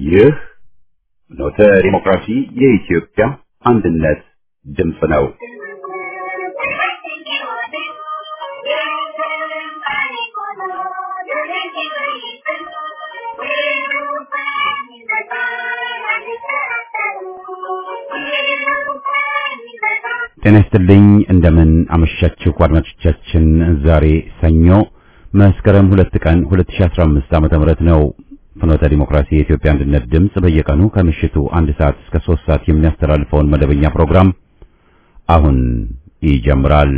ይህ ኖተ ዲሞክራሲ የኢትዮጵያ አንድነት ድምፅ ነው። ጤና ይስጥልኝ እንደምን አመሻችሁ አድማጮቻችን። ዛሬ ሰኞ መስከረም ሁለት ቀን 2015 ዓመተ ምህረት ነው። ፍኖተ ዲሞክራሲ የኢትዮጵያ አንድነት ድምፅ በየቀኑ ከምሽቱ አንድ ሰዓት እስከ ሶስት ሰዓት የሚያስተላልፈውን መደበኛ ፕሮግራም አሁን ይጀምራል።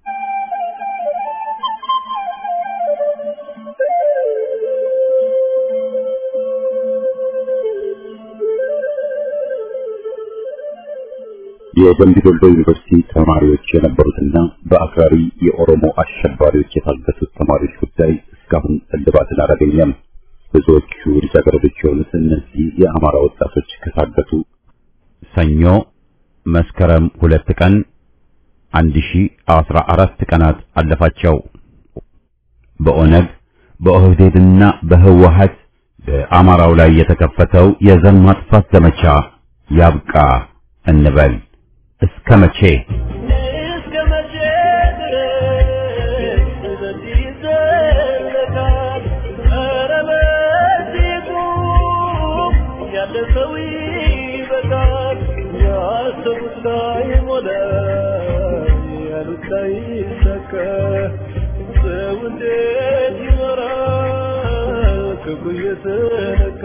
የደምቢ ዶሎ ዩኒቨርሲቲ ተማሪዎች የነበሩትና በአክራሪ የኦሮሞ አሸባሪዎች የታገቱት ተማሪዎች ጉዳይ እስካሁን እልባትን አላገኘም። ብዙዎቹ ልጃገረዶች የሆኑት እነዚህ የአማራ ወጣቶች ከታገቱ ሰኞ መስከረም ሁለት ቀን አንድ ሺ አስራ አራት ቀናት አለፋቸው። በኦነግ በኦህዴድና በህወሀት በአማራው ላይ የተከፈተው የዘር ማጥፋት ዘመቻ ያብቃ እንበል። እስከ መቼ? እስከ መቼ ድረስ በዚህ ይዘለቃል? ኧረ በዚህ ቁም፣ ያለፈው ይበቃል። ያሰቡት ላይሞላ፣ ያሉት ላይሳካ፣ ሰው እንዴት ይኖራል ክፉ እየተነካ?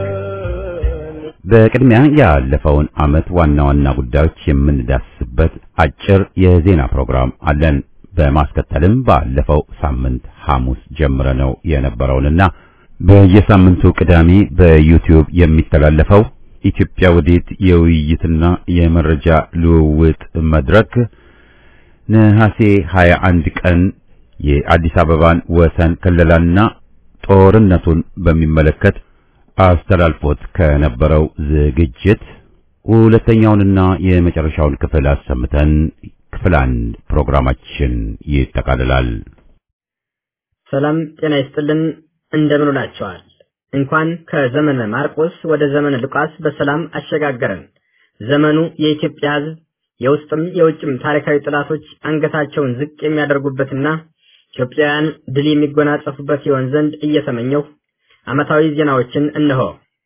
በቅድሚያ ያለፈውን ዓመት ዋና ዋና ጉዳዮች የምንዳስስበት አጭር የዜና ፕሮግራም አለን። በማስከተልም ባለፈው ሳምንት ሐሙስ ጀምረነው የነበረውንና በየሳምንቱ ቅዳሜ በዩቲዩብ የሚተላለፈው ኢትዮጵያ ወዴት የውይይትና የመረጃ ልውውጥ መድረክ ነሐሴ 21 ቀን የአዲስ አበባን ወሰን ክልላና ጦርነቱን በሚመለከት አስተላልፎት ከነበረው ዝግጅት ሁለተኛውንና የመጨረሻውን ክፍል አሰምተን ክፍል አንድ ፕሮግራማችን ይጠቃልላል። ሰላም ጤና ይስጥልን። እንደምን ውላችኋል? እንኳን ከዘመነ ማርቆስ ወደ ዘመነ ሉቃስ በሰላም አሸጋገረን። ዘመኑ የኢትዮጵያ ሕዝብ የውስጥም የውጭም ታሪካዊ ጠላቶች አንገታቸውን ዝቅ የሚያደርጉበትና ኢትዮጵያውያን ድል የሚጎናጸፉበት ይሆን ዘንድ እየተመኘሁ ዓመታዊ ዜናዎችን እነሆ።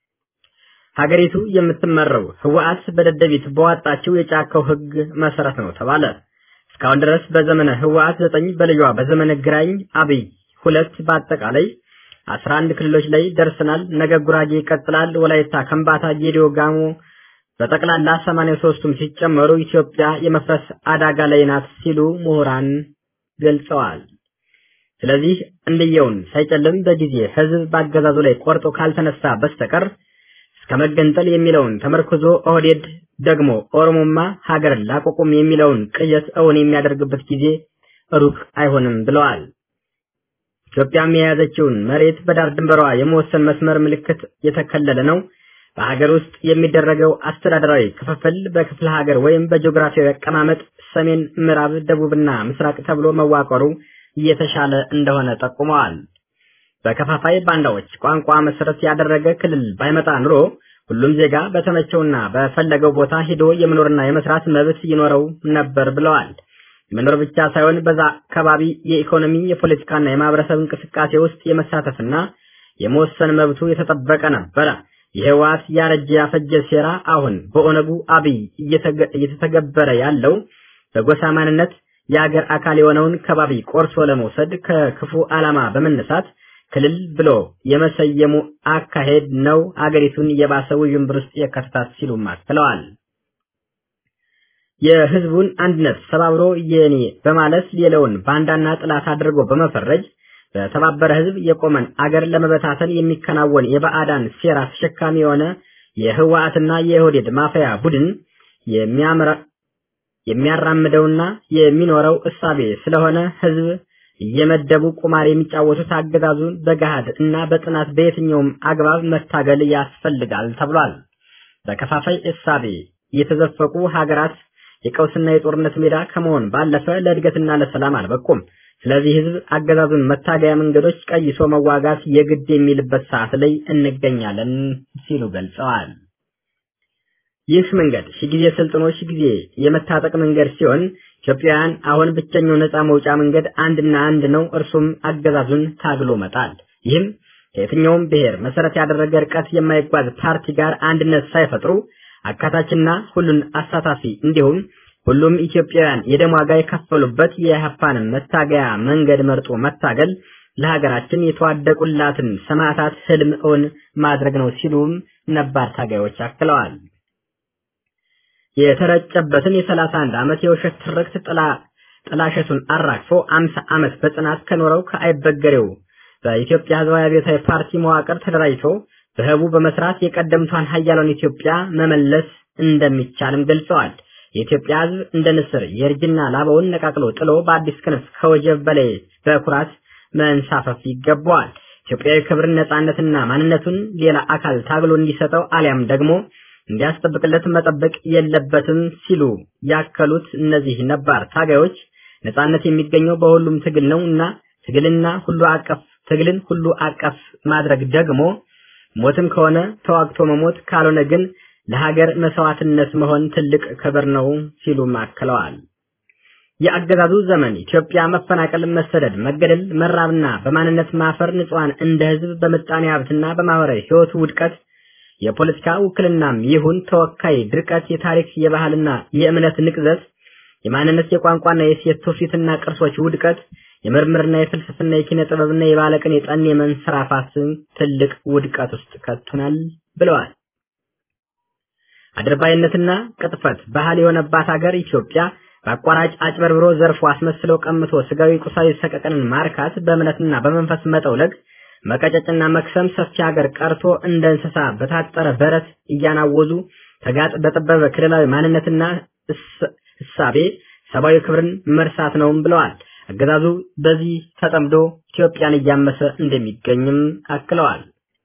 ሀገሪቱ የምትመራው ህወሓት በደደቢት በዋጣችው የጫካው ህግ መሰረት ነው ተባለ። እስካሁን ድረስ በዘመነ ህወሓት ዘጠኝ በልጇ በዘመነ ግራኝ አብይ ሁለት በአጠቃላይ አስራ አንድ ክልሎች ላይ ደርሰናል። ነገ ጉራጌ ይቀጥላል። ወላይታ፣ ከምባታ፣ ጌዲዮ፣ ጋሞ በጠቅላላ ሰማንያ ሶስቱም ሲጨመሩ ኢትዮጵያ የመፍረስ አደጋ ላይ ናት ሲሉ ምሁራን ገልጸዋል። ስለዚህ እንድየውን ሳይጨልም በጊዜ ህዝብ በአገዛዙ ላይ ቆርጦ ካልተነሳ በስተቀር እስከ መገንጠል የሚለውን ተመርክዞ ኦህዴድ ደግሞ ኦሮሞማ ሀገር ላቆቁም የሚለውን ቅዠት እውን የሚያደርግበት ጊዜ ሩቅ አይሆንም ብለዋል። ኢትዮጵያም የያዘችውን መሬት በዳር ድንበሯ የመወሰን መስመር ምልክት የተከለለ ነው። በሀገር ውስጥ የሚደረገው አስተዳደራዊ ክፍፍል በክፍለ ሀገር ወይም በጂኦግራፊያዊ አቀማመጥ ሰሜን፣ ምዕራብ፣ ደቡብና ምስራቅ ተብሎ መዋቀሩ እየተሻለ እንደሆነ ጠቁመዋል። በከፋፋይ ባንዳዎች ቋንቋ መሰረት ያደረገ ክልል ባይመጣ ኑሮ ሁሉም ዜጋ በተመቸውና በፈለገው ቦታ ሄዶ የመኖርና የመስራት መብት ይኖረው ነበር ብለዋል። መኖር ብቻ ሳይሆን በዛ አካባቢ የኢኮኖሚ የፖለቲካና የማህበረሰብ እንቅስቃሴ ውስጥ የመሳተፍና የመወሰን መብቱ የተጠበቀ ነበረ። የህወሓት ያረጀ ያፈጀ ሴራ አሁን በኦነጉ አብይ እየተተገበረ ያለው በጎሳ ማንነት የአገር አካል የሆነውን ከባቢ ቆርሶ ለመውሰድ ከክፉ ዓላማ በመነሳት ክልል ብሎ የመሰየሙ አካሄድ ነው አገሪቱን የባሰ ውዥንብር ውስጥ የከተታት ሲሉም አክለዋል። የህዝቡን አንድነት ሰባብሮ የኔ በማለት ሌላውን ባንዳና ጥላት አድርጎ በመፈረጅ በተባበረ ህዝብ የቆመን አገር ለመበታተን የሚከናወን የባዕዳን ሴራ ተሸካሚ የሆነ የህወሓትና የኦህዴድ ማፈያ ቡድን የሚያራምደውና የሚኖረው እሳቤ ስለሆነ ህዝብ እየመደቡ ቁማር የሚጫወቱት አገዛዙን በገሃድ እና በጥናት በየትኛውም አግባብ መታገል ያስፈልጋል ተብሏል። በከፋፋይ እሳቤ የተዘፈቁ ሀገራት የቀውስና የጦርነት ሜዳ ከመሆን ባለፈ ለእድገትና ለሰላም አልበቁም። ስለዚህ ህዝብ አገዛዙን መታገያ መንገዶች ቀይሶ መዋጋት የግድ የሚልበት ሰዓት ላይ እንገኛለን ሲሉ ገልጸዋል። ይህ መንገድ ሺህ ጊዜ ሰልጥኖ ሺህ ጊዜ የመታጠቅ መንገድ ሲሆን ኢትዮጵያውያን አሁን ብቸኛው ነፃ መውጫ መንገድ አንድና አንድ ነው፣ እርሱም አገዛዙን ታግሎ መጣል። ይህም ከየትኛውም ብሔር መሰረት ያደረገ ርቀት የማይጓዝ ፓርቲ ጋር አንድነት ሳይፈጥሩ አካታችና ሁሉን አሳታፊ እንዲሁም ሁሉም ኢትዮጵያውያን የደም ዋጋ የከፈሉበት የኢህአፓን መታገያ መንገድ መርጦ መታገል ለሀገራችን የተዋደቁላትን ሰማዕታት ህልም እውን ማድረግ ነው ሲሉም ነባር ታጋዮች አክለዋል። የተረጨበትን የሰላሳ አንድ ዓመት የውሸት ትርክት ጥላ ጥላሸቱን አራግፎ አምሳ ዓመት በጽናት ከኖረው ከአይበገሬው በኢትዮጵያ ህዝባዊ አብዮታዊ ፓርቲ መዋቅር ተደራጅቶ በህቡ በመስራት የቀደምቷን ሀያሏን ኢትዮጵያ መመለስ እንደሚቻልም ገልጸዋል። የኢትዮጵያ ህዝብ እንደ ንስር የእርጅና ላባውን ነቃቅሎ ጥሎ በአዲስ ክንፍ ከወጀብ በላይ በኩራት መንሳፈፍ ይገባዋል። ኢትዮጵያዊ ክብርን፣ ነጻነትና ማንነቱን ሌላ አካል ታግሎ እንዲሰጠው አሊያም ደግሞ እንዲያስጠብቅለት መጠበቅ የለበትም ሲሉ ያከሉት እነዚህ ነባር ታጋዮች ነጻነት የሚገኘው በሁሉም ትግል ነው እና ትግልና ሁሉ አቀፍ ትግልን ሁሉ አቀፍ ማድረግ ደግሞ ሞትም ከሆነ ተዋግቶ መሞት ካልሆነ ግን ለሀገር መስዋዕትነት መሆን ትልቅ ክብር ነው ሲሉ አክለዋል። የአገዛዙ ዘመን ኢትዮጵያ መፈናቀል፣ መሰደድ፣ መገደል፣ መራብና በማንነት ማፈር ንጹሃን እንደ ህዝብ በምጣኔ ሀብትና በማህበራዊ ህይወቱ ውድቀት የፖለቲካ ውክልናም ይሁን ተወካይ ድርቀት፣ የታሪክ የባህልና የእምነት ንቅዘት፣ የማንነት የቋንቋና የሴት ትውፊትና ቅርሶች ውድቀት፣ የምርምርና የፍልስፍና የኪነ ጥበብና የባለቅኔ የጠኔ መንሰራፋት ትልቅ ውድቀት ውስጥ ከቱናል ብለዋል። አድርባይነትና ቅጥፈት ባህል የሆነባት ሀገር ኢትዮጵያ በአቋራጭ አጭበርብሮ ዘርፎ አስመስሎ ቀምቶ ስጋዊ ቁሳዊ ሰቀቀንን ማርካት በእምነትና በመንፈስ መጠውለግ መቀጨጭና መክሰም ሰፊ ሀገር ቀርቶ እንደ እንስሳ በታጠረ በረት እያናወዙ ተጋጥ በጠበበ ክልላዊ ማንነትና እሳቤ ሰብአዊ ክብርን መርሳት ነውም ብለዋል። አገዛዙ በዚህ ተጠምዶ ኢትዮጵያን እያመሰ እንደሚገኝም አክለዋል።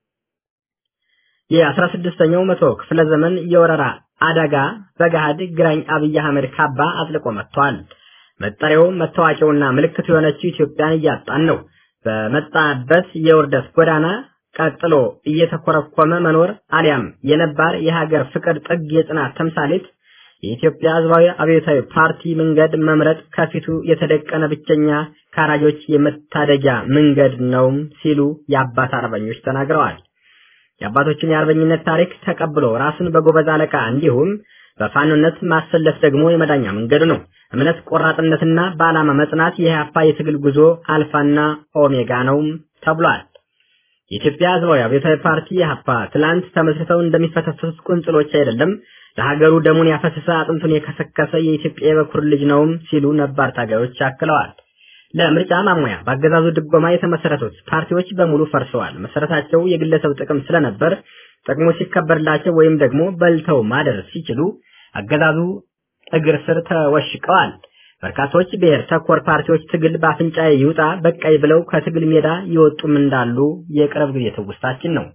የአስራ ስድስተኛው መቶ ክፍለ ዘመን የወረራ አደጋ በገሃድ ግራኝ አብይ አህመድ ካባ አጥልቆ መጥቷል። መጠሪያው መታወቂያውና ምልክቱ የሆነችው ኢትዮጵያን እያጣን ነው። በመጣበት የውርደት ጎዳና ቀጥሎ እየተኮረኮመ መኖር አሊያም የነባር የሀገር ፍቅር ጥግ የጽናት ተምሳሌት የኢትዮጵያ ሕዝባዊ አብዮታዊ ፓርቲ መንገድ መምረጥ ከፊቱ የተደቀነ ብቸኛ ካራጆች የመታደጊያ መንገድ ነው ሲሉ የአባት አርበኞች ተናግረዋል። የአባቶችን የአርበኝነት ታሪክ ተቀብሎ ራስን በጎበዝ አለቃ እንዲሁም በፋኖነት ማሰለፍ ደግሞ የመዳኛ መንገዱ ነው። እምነት፣ ቆራጥነትና በዓላማ መጽናት የኢህአፓ የትግል ጉዞ አልፋና ኦሜጋ ነው ተብሏል። የኢትዮጵያ ሕዝባዊ አብዮታዊ ፓርቲ ኢህአፓ ትላንት ተመስርተው እንደሚፈተፍቱት ቁንጽሎች አይደለም፣ ለሀገሩ ደሙን ያፈሰሰ አጥንቱን የከሰከሰ የኢትዮጵያ የበኩር ልጅ ነውም ሲሉ ነባር ታጋዮች አክለዋል። ለምርጫ ማሟያ በአገዛዙ ድጎማ የተመሰረቱት ፓርቲዎች በሙሉ ፈርሰዋል። መሰረታቸው የግለሰብ ጥቅም ስለነበር ጥቅሙ ሲከበርላቸው ወይም ደግሞ በልተው ማደር ሲችሉ አገዛዙ እግር ስር ተወሽቀዋል። በርካቶች ብሔር ተኮር ፓርቲዎች ትግል በአፍንጫ ይውጣ በቃይ ብለው ከትግል ሜዳ ይወጡም እንዳሉ የቅርብ ጊዜ ትውስታችን ነው።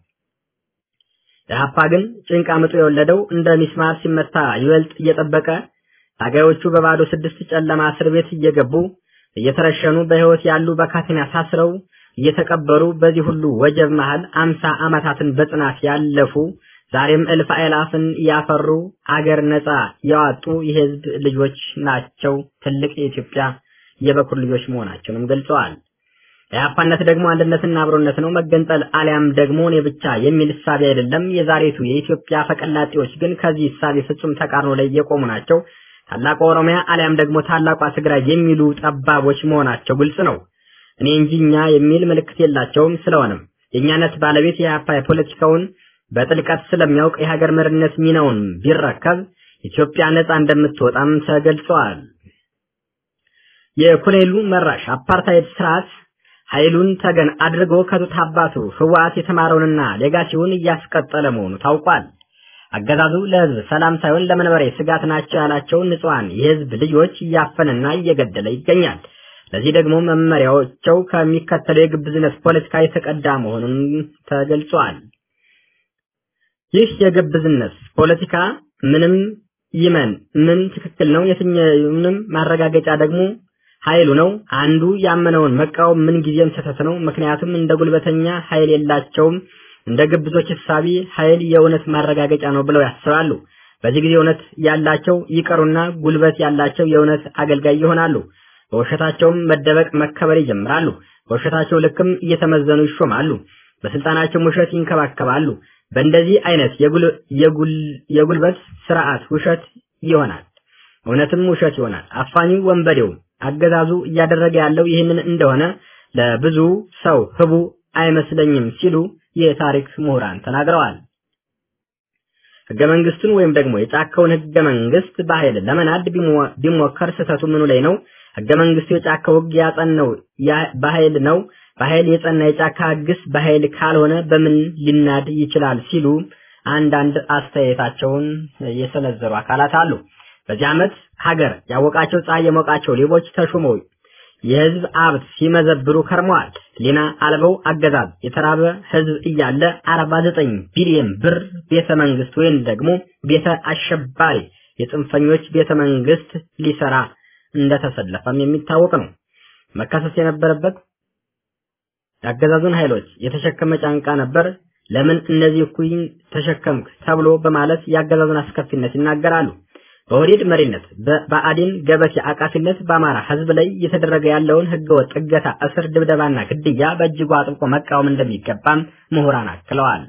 ኢህአፓ ግን ጭንቃ ምጡ የወለደው እንደ ሚስማር ሲመታ ይበልጥ እየጠበቀ ታጋዮቹ በባዶ ስድስት ጨለማ እስር ቤት እየገቡ እየተረሸኑ በህይወት ያሉ በካቴና ታስረው እየተቀበሩ በዚህ ሁሉ ወጀብ መሃል አምሳ ዓመታትን በጽናት ያለፉ ዛሬም እልፍ አእላፍን ያፈሩ አገር ነጻ ያወጡ የህዝብ ልጆች ናቸው። ትልቅ የኢትዮጵያ የበኩር ልጆች መሆናቸውንም ገልጸዋል። የአፓነት ደግሞ አንድነትና አብሮነት ነው። መገንጠል አሊያም ደግሞ እኔ ብቻ የሚል እሳቤ አይደለም። የዛሬቱ የኢትዮጵያ ፈቀላጤዎች ግን ከዚህ እሳቤ ፍጹም ተቃርኖ ላይ የቆሙ ናቸው። ታላቋ ኦሮሚያ አሊያም ደግሞ ታላቋ ትግራይ የሚሉ ጠባቦች መሆናቸው ግልጽ ነው። እኔ እንጂ እኛ የሚል ምልክት የላቸውም። ስለሆነም የእኛነት ባለቤት የኢህአፓ የፖለቲካውን በጥልቀት ስለሚያውቅ የሀገር መሪነት ሚናውን ቢረከብ ኢትዮጵያ ነጻ እንደምትወጣም ተገልጿል። የኮሎኔሉ መራሽ አፓርታይድ ስርዓት ኃይሉን ተገን አድርጎ ከጡት አባቱ ህወሓት የተማረውንና ሌጋሲውን እያስቀጠለ መሆኑ ታውቋል። አገዛዙ ለህዝብ ሰላም ሳይሆን ለመንበሬ ስጋት ናቸው ያላቸውን ንጹሐን የህዝብ ልጆች እያፈነና እየገደለ ይገኛል። ለዚህ ደግሞ መመሪያዎቸው ከሚከተለው የግብዝነት ፖለቲካ የተቀዳ መሆኑን ተገልጿል። ይህ የግብዝነት ፖለቲካ ምንም ይመን ምን ትክክል ነው፣ የትኛውንም ማረጋገጫ ደግሞ ኃይሉ ነው። አንዱ ያመነውን መቃወም ምን ጊዜም ስህተት ነው። ምክንያቱም እንደ ጉልበተኛ ኃይል የላቸውም። እንደ ግብዞች እሳቢ ኃይል የእውነት ማረጋገጫ ነው ብለው ያስባሉ። በዚህ ጊዜ እውነት ያላቸው ይቀሩና ጉልበት ያላቸው የእውነት አገልጋይ ይሆናሉ። በውሸታቸውም መደበቅ መከበር ይጀምራሉ። በውሸታቸው ልክም እየተመዘኑ ይሾማሉ። በስልጣናቸው ውሸት ይንከባከባሉ። በእንደዚህ አይነት የጉልበት ስርዓት ውሸት ይሆናል፣ እውነትም ውሸት ይሆናል። አፋኙ ወንበዴው አገዛዙ እያደረገ ያለው ይህንን እንደሆነ ለብዙ ሰው ህቡ አይመስለኝም ሲሉ የታሪክ ምሁራን ተናግረዋል። ህገ መንግስቱን ወይም ደግሞ የጫካውን ህገ መንግስት በኃይል ለመናድ ቢሞከር ስህተቱ ምኑ ላይ ነው? ህገ መንግስቱ የጫካው ህግ ያጸናው በኃይል ነው። በኃይል የጸና የጫካ ህግስ በኃይል ካልሆነ በምን ሊናድ ይችላል? ሲሉ አንዳንድ አስተያየታቸውን የሰነዘሩ አካላት አሉ። በዚህ ዓመት ሀገር ያወቃቸው ፀሐይ የሞቃቸው ሌቦች ተሹመው የህዝብ ሀብት ሲመዘብሩ ከርመዋል። ሊና አልበው አገዛዝ የተራበ ህዝብ እያለ 49 ቢሊዮን ብር ቤተ መንግስት ወይም ደግሞ ቤተ አሸባሪ የጽንፈኞች ቤተ መንግስት ሊሰራ እንደተሰለፈም የሚታወቅ ነው። መከሰስ የነበረበት የአገዛዙን ኃይሎች የተሸከመ ጫንቃ ነበር። ለምን እነዚህ እኩይን ተሸከምክ ተብሎ በማለት የአገዛዙን አስከፊነት ይናገራሉ። በወዴድ መሪነት በብአዴን ገበቴ አቃፊነት በአማራ ህዝብ ላይ እየተደረገ ያለውን ህገወጥ እገታ፣ እስር፣ ድብደባና ግድያ በእጅጉ አጥብቆ መቃወም እንደሚገባም ምሁራን አክለዋል።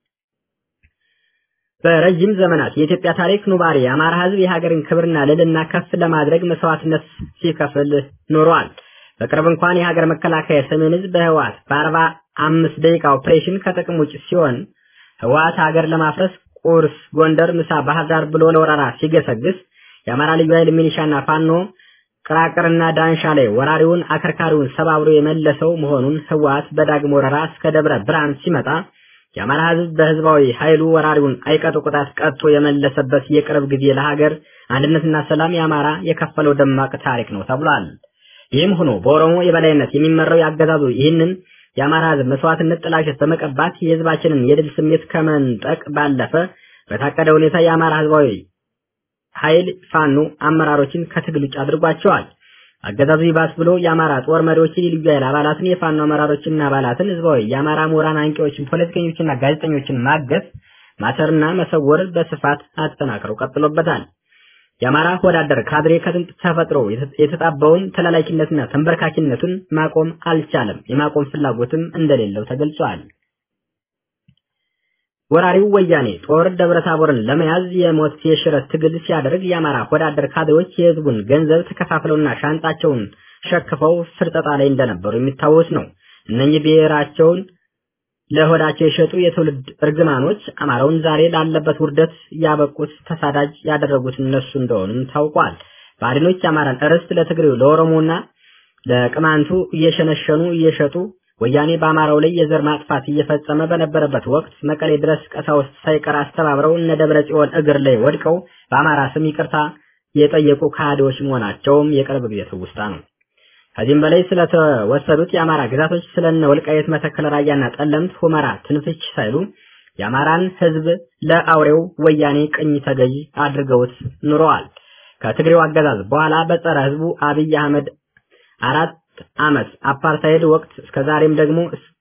በረጅም ዘመናት የኢትዮጵያ ታሪክ ኑባሪ የአማራ ህዝብ የሀገርን ክብርና ልዕልና ከፍ ለማድረግ መስዋዕትነት ሲከፍል ኖሯል። በቅርብ እንኳን የሀገር መከላከያ ሰሜን ህዝብ በህወሓት በአርባ አምስት ደቂቃ ኦፕሬሽን ከጥቅም ውጭ ሲሆን ህወሓት ሀገር ለማፍረስ ቁርስ ጎንደር፣ ምሳ ባህር ዳር ብሎ ለወረራ ሲገሰግስ የአማራ ልዩ ኃይል ሚሊሻና ፋኖ ቅራቅርና ዳንሻ ላይ ወራሪውን አከርካሪውን ሰባብሮ የመለሰው መሆኑን ህወሓት በዳግም ወረራ እስከ ደብረ ብርሃን ሲመጣ የአማራ ህዝብ በህዝባዊ ኃይሉ ወራሪውን አይቀጡ ቅጣት ቀጥቶ የመለሰበት የቅርብ ጊዜ ለሀገር አንድነትና ሰላም የአማራ የከፈለው ደማቅ ታሪክ ነው ተብሏል። ይህም ሆኖ በኦሮሞ የበላይነት የሚመራው ያገዛዙ ይህንን የአማራ ህዝብ መስዋዕትነት ጥላሸት በመቀባት የህዝባችንን የድል ስሜት ከመንጠቅ ባለፈ በታቀደ ሁኔታ የአማራ ህዝባዊ ኃይል ፋኖ አመራሮችን ከትግል ውጭ አድርጓቸዋል። አገዛዙ ይባስ ብሎ የአማራ ጦር መሪዎችን፣ የልዩ ኃይል አባላትን፣ የፋኖ አመራሮችንና አባላትን፣ ህዝባዊ የአማራ ምሁራን፣ አንቂዎችን፣ ፖለቲከኞችና ጋዜጠኞችን ማገት፣ ማሰርና መሰወር በስፋት አጠናክረው ቀጥሎበታል። የአማራ ወዳደር ካድሬ ከጥንት ተፈጥሮ የተጣባውን ተላላኪነትና ተንበርካኪነቱን ማቆም አልቻለም። የማቆም ፍላጎትም እንደሌለው ተገልጿል። ወራሪው ወያኔ ጦር ደብረታቦርን ለመያዝ የሞት የሽረት ትግል ሲያደርግ የአማራ ወዳደር ካድሬዎች የህዝቡን ገንዘብ ተከፋፍለውና ሻንጣቸውን ሸክፈው ፍርጠጣ ላይ እንደነበሩ የሚታወስ ነው። እነኚህ ብሔራቸውን ለሆዳቸው የሸጡ የትውልድ እርግማኖች አማራውን ዛሬ ላለበት ውርደት ያበቁት ተሳዳጅ ያደረጉት እነሱ እንደሆኑም ታውቋል። ባዕድኖች የአማራን ርስት ለትግሬው ለኦሮሞና ለቅማንቱ እየሸነሸኑ እየሸጡ ወያኔ በአማራው ላይ የዘር ማጥፋት እየፈጸመ በነበረበት ወቅት መቀሌ ድረስ ቀሳውስት ሳይቀር አስተባብረው እነ ደብረ ጽዮን እግር ላይ ወድቀው በአማራ ስም ይቅርታ የጠየቁ ከሃዲዎች መሆናቸውም የቅርብ ጊዜ ትውስታ ነው። ከዚህም በላይ ስለተወሰዱት የአማራ ግዛቶች ስለነ ወልቃየት፣ መተከል፣ ራያና ጠለምት፣ ሁመራ ትንፍች ሳይሉ የአማራን ህዝብ ለአውሬው ወያኔ ቅኝ ተገዥ አድርገውት ኑረዋል። ከትግሬው አገዛዝ በኋላ በጸረ ህዝቡ አብይ አህመድ አራት ዓመት አፓርታይድ ወቅት እስከዛሬም ደግሞ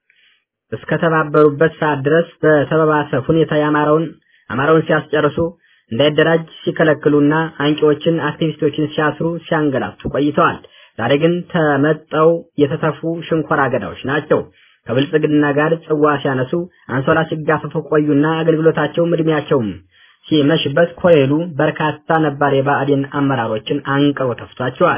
እስከተባበሩበት ሰዓት ድረስ በተባባሰ ሁኔታ የአማራውን አማራውን ሲያስጨርሱ እንዳይደራጅ ሲከለክሉና አንቂዎችን አክቲቪስቶችን ሲያስሩ ሲያንገላቱ ቆይተዋል። ዛሬ ግን ተመጠው የተተፉ ሽንኮራ አገዳዎች ናቸው። ከብልጽግና ጋር ጽዋ ሲያነሱ አንሶላ ሲጋፈፉ ቆዩና አገልግሎታቸውም እድሜያቸውም ሲመሽበት ኮሌሉ በርካታ ነባር የብአዴን አመራሮችን አንቅሮ ተፍቷቸዋል።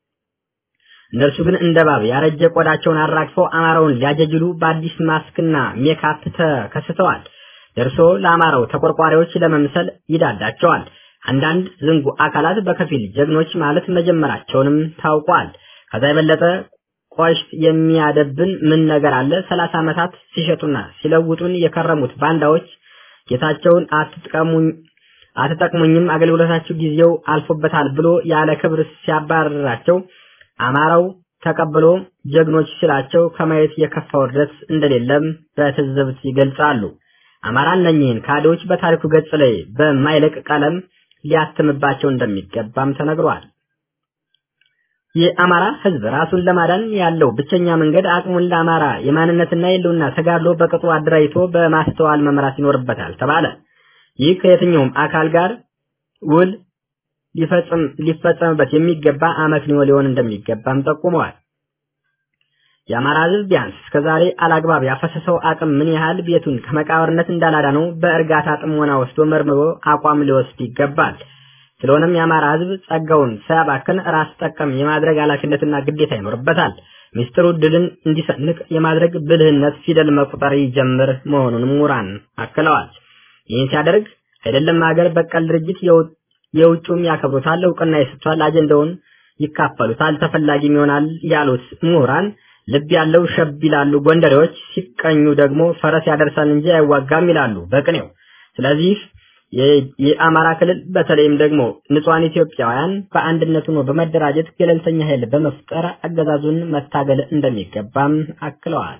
እነርሱ ግን እንደ እባብ ያረጀ ቆዳቸውን አራግፈው አማራውን ሊያጀጅሉ በአዲስ ማስክና ሜካፕ ተከስተዋል። ደርሶ ለአማራው ተቆርቋሪዎች ለመምሰል ይዳዳቸዋል። አንዳንድ ዝንጉ አካላት በከፊል ጀግኖች ማለት መጀመራቸውንም ታውቋል። ከዛ የበለጠ ቆሽት የሚያደብን ምን ነገር አለ? ሰላሳ ዓመታት ሲሸጡና ሲለውጡን የከረሙት ባንዳዎች ጌታቸውን አትጥቀሙኝ አትጠቅሙኝም፣ አገልግሎታችሁ ጊዜው አልፎበታል ብሎ ያለ ክብር ሲያባርራቸው አማራው ተቀብሎ ጀግኖች ሲላቸው ከማየት የከፋ ውርደት እንደሌለም በትዝብት ይገልጻሉ። አማራ እነኚህን ካድሬዎች በታሪኩ ገጽ ላይ በማይለቅ ቀለም ሊያትምባቸው እንደሚገባም ተነግሯል። የአማራ ህዝብ ራሱን ለማዳን ያለው ብቸኛ መንገድ አቅሙን ለአማራ የማንነትና የህልውና ተጋድሎ በቅጡ አደራጅቶ በማስተዋል መምራት ይኖርበታል ተባለ። ይህ ከየትኛውም አካል ጋር ውል ሊፈጽም ሊፈጸምበት የሚገባ አመክንዮ ሊሆን እንደሚገባም ጠቁመዋል። የአማራ ህዝብ ቢያንስ እስከዛሬ አላግባብ ያፈሰሰው አቅም ምን ያህል ቤቱን ከመቃብርነት እንዳላዳነው በእርጋታ ጥሞና ወስዶ መርምሮ አቋም ሊወስድ ይገባል። ስለሆነም የአማራ ህዝብ ጸጋውን ሳያባክን ራስ ጠቀም የማድረግ ኃላፊነትና ግዴታ ይኖርበታል። ሚስጥሩ ድልን እንዲሰንቅ የማድረግ ብልህነት ፊደል መቁጠር ይጀምር መሆኑንም ምሁራን አክለዋል። ይህን ሲያደርግ አይደለም ሀገር በቀል ድርጅት የውጩም ያከብሩታል፣ እውቅና ይሰጥቷል፣ አጀንዳውን ይካፈሉታል፣ ተፈላጊም ይሆናል ያሉት ምሁራን ልብ ያለው ሸብ ይላሉ ጎንደሬዎች፣ ሲቀኙ ደግሞ ፈረስ ያደርሳል እንጂ አይዋጋም ይላሉ በቅኔው። ስለዚህ የአማራ ክልል በተለይም ደግሞ ንጹሃን ኢትዮጵያውያን በአንድነት ሆኖ በመደራጀት ገለልተኛ ኃይል በመፍጠር አገዛዙን መታገል እንደሚገባም አክለዋል።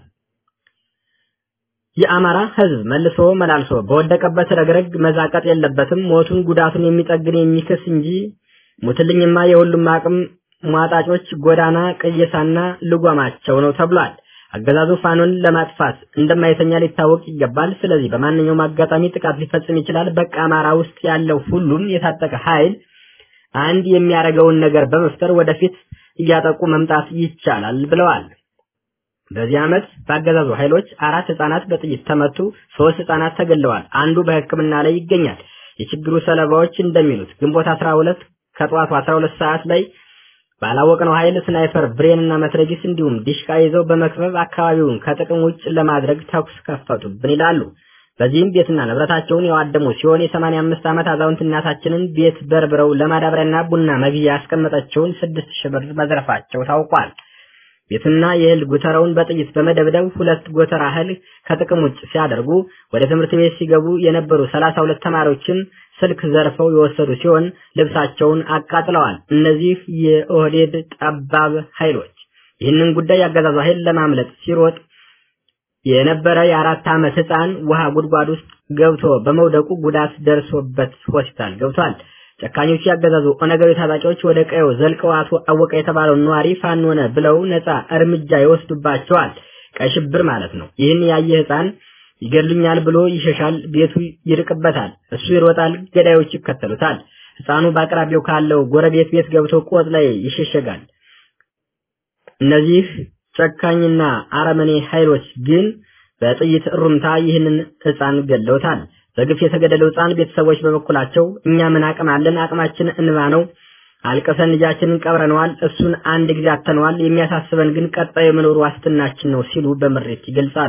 የአማራ ህዝብ መልሶ መላልሶ በወደቀበት ረግረግ መዛቀጥ የለበትም። ሞቱን ጉዳቱን የሚጠግን የሚክስ እንጂ ሙትልኝማ የሁሉም አቅም ሟጣጮች ጎዳና ቅየሳና ልጓማቸው ነው ተብሏል። አገዛዙ ፋኖን ለማጥፋት እንደማይተኛ ሊታወቅ ይገባል። ስለዚህ በማንኛውም አጋጣሚ ጥቃት ሊፈጽም ይችላል። በቃ አማራ ውስጥ ያለው ሁሉም የታጠቀ ኃይል አንድ የሚያደርገውን ነገር በመፍጠር ወደፊት እያጠቁ መምጣት ይቻላል ብለዋል። በዚህ ዓመት በአገዛዙ ኃይሎች አራት ህጻናት በጥይት ተመቱ፣ ሶስት ህጻናት ተገለዋል። አንዱ በሕክምና ላይ ይገኛል። የችግሩ ሰለባዎች እንደሚሉት ግንቦት 12 ከጠዋቱ 12 ሰዓት ላይ ባላወቅነው ኃይል ስናይፐር ብሬንና መትረጊስ እንዲሁም ዲሽቃ ይዘው በመክበብ አካባቢውን ከጥቅም ውጭ ለማድረግ ተኩስ ከፈቱብን ይላሉ። በዚህም ቤትና ንብረታቸውን የዋደሙ ሲሆን የ85 ዓመት አዛውንት እናታችንን ቤት በርብረው ለማዳበሪያና ቡና መግዣ ያስቀመጠችውን ስድስት ሺህ ብር መዝረፋቸው ታውቋል። ቤትና የእህል ጎተራውን በጥይት በመደብደብ ሁለት ጎተራ እህል ከጥቅም ውጭ ሲያደርጉ ወደ ትምህርት ቤት ሲገቡ የነበሩ 32 ተማሪዎችን ስልክ ዘርፈው የወሰዱ ሲሆን ልብሳቸውን አቃጥለዋል። እነዚህ የኦህዴድ ጠባብ ኃይሎች ይህንን ጉዳይ ያገዛዙ ኃይል ለማምለጥ ሲሮጥ የነበረ የአራት ዓመት ህፃን ውሃ ጉድጓድ ውስጥ ገብቶ በመውደቁ ጉዳት ደርሶበት ሆስፒታል ገብቷል። ጨካኞቹ ያገዛዙ ኦነጋዊ ታጣቂዎች ወደ ቀየው ዘልቀው አቶ አወቀ የተባለው ነዋሪ ፋኖ ሆነ ብለው ነፃ እርምጃ ይወስዱባቸዋል። ቀይ ሽብር ማለት ነው። ይህን ያየ ህፃን ይገድሉኛል ብሎ ይሸሻል፣ ቤቱ ይርቅበታል፣ እሱ ይሮጣል፣ ገዳዮች ይከተሉታል። ህፃኑ በአቅራቢያው ካለው ጎረቤት ቤት ገብቶ ቆጥ ላይ ይሸሸጋል። እነዚህ ጨካኝና አረመኔ ኃይሎች ግን በጥይት እሩምታ ይህንን ህፃን ገለውታል። በግፍ የተገደለው ህፃን ቤተሰቦች በበኩላቸው እኛ ምን አቅም አለን? አቅማችን እንባ ነው። አልቀሰን ልጃችንን ቀብረነዋል። እሱን አንድ ጊዜ አተነዋል። የሚያሳስበን ግን ቀጣዩ የመኖሩ ዋስትናችን ነው ሲሉ በምሬት ይገልጻሉ።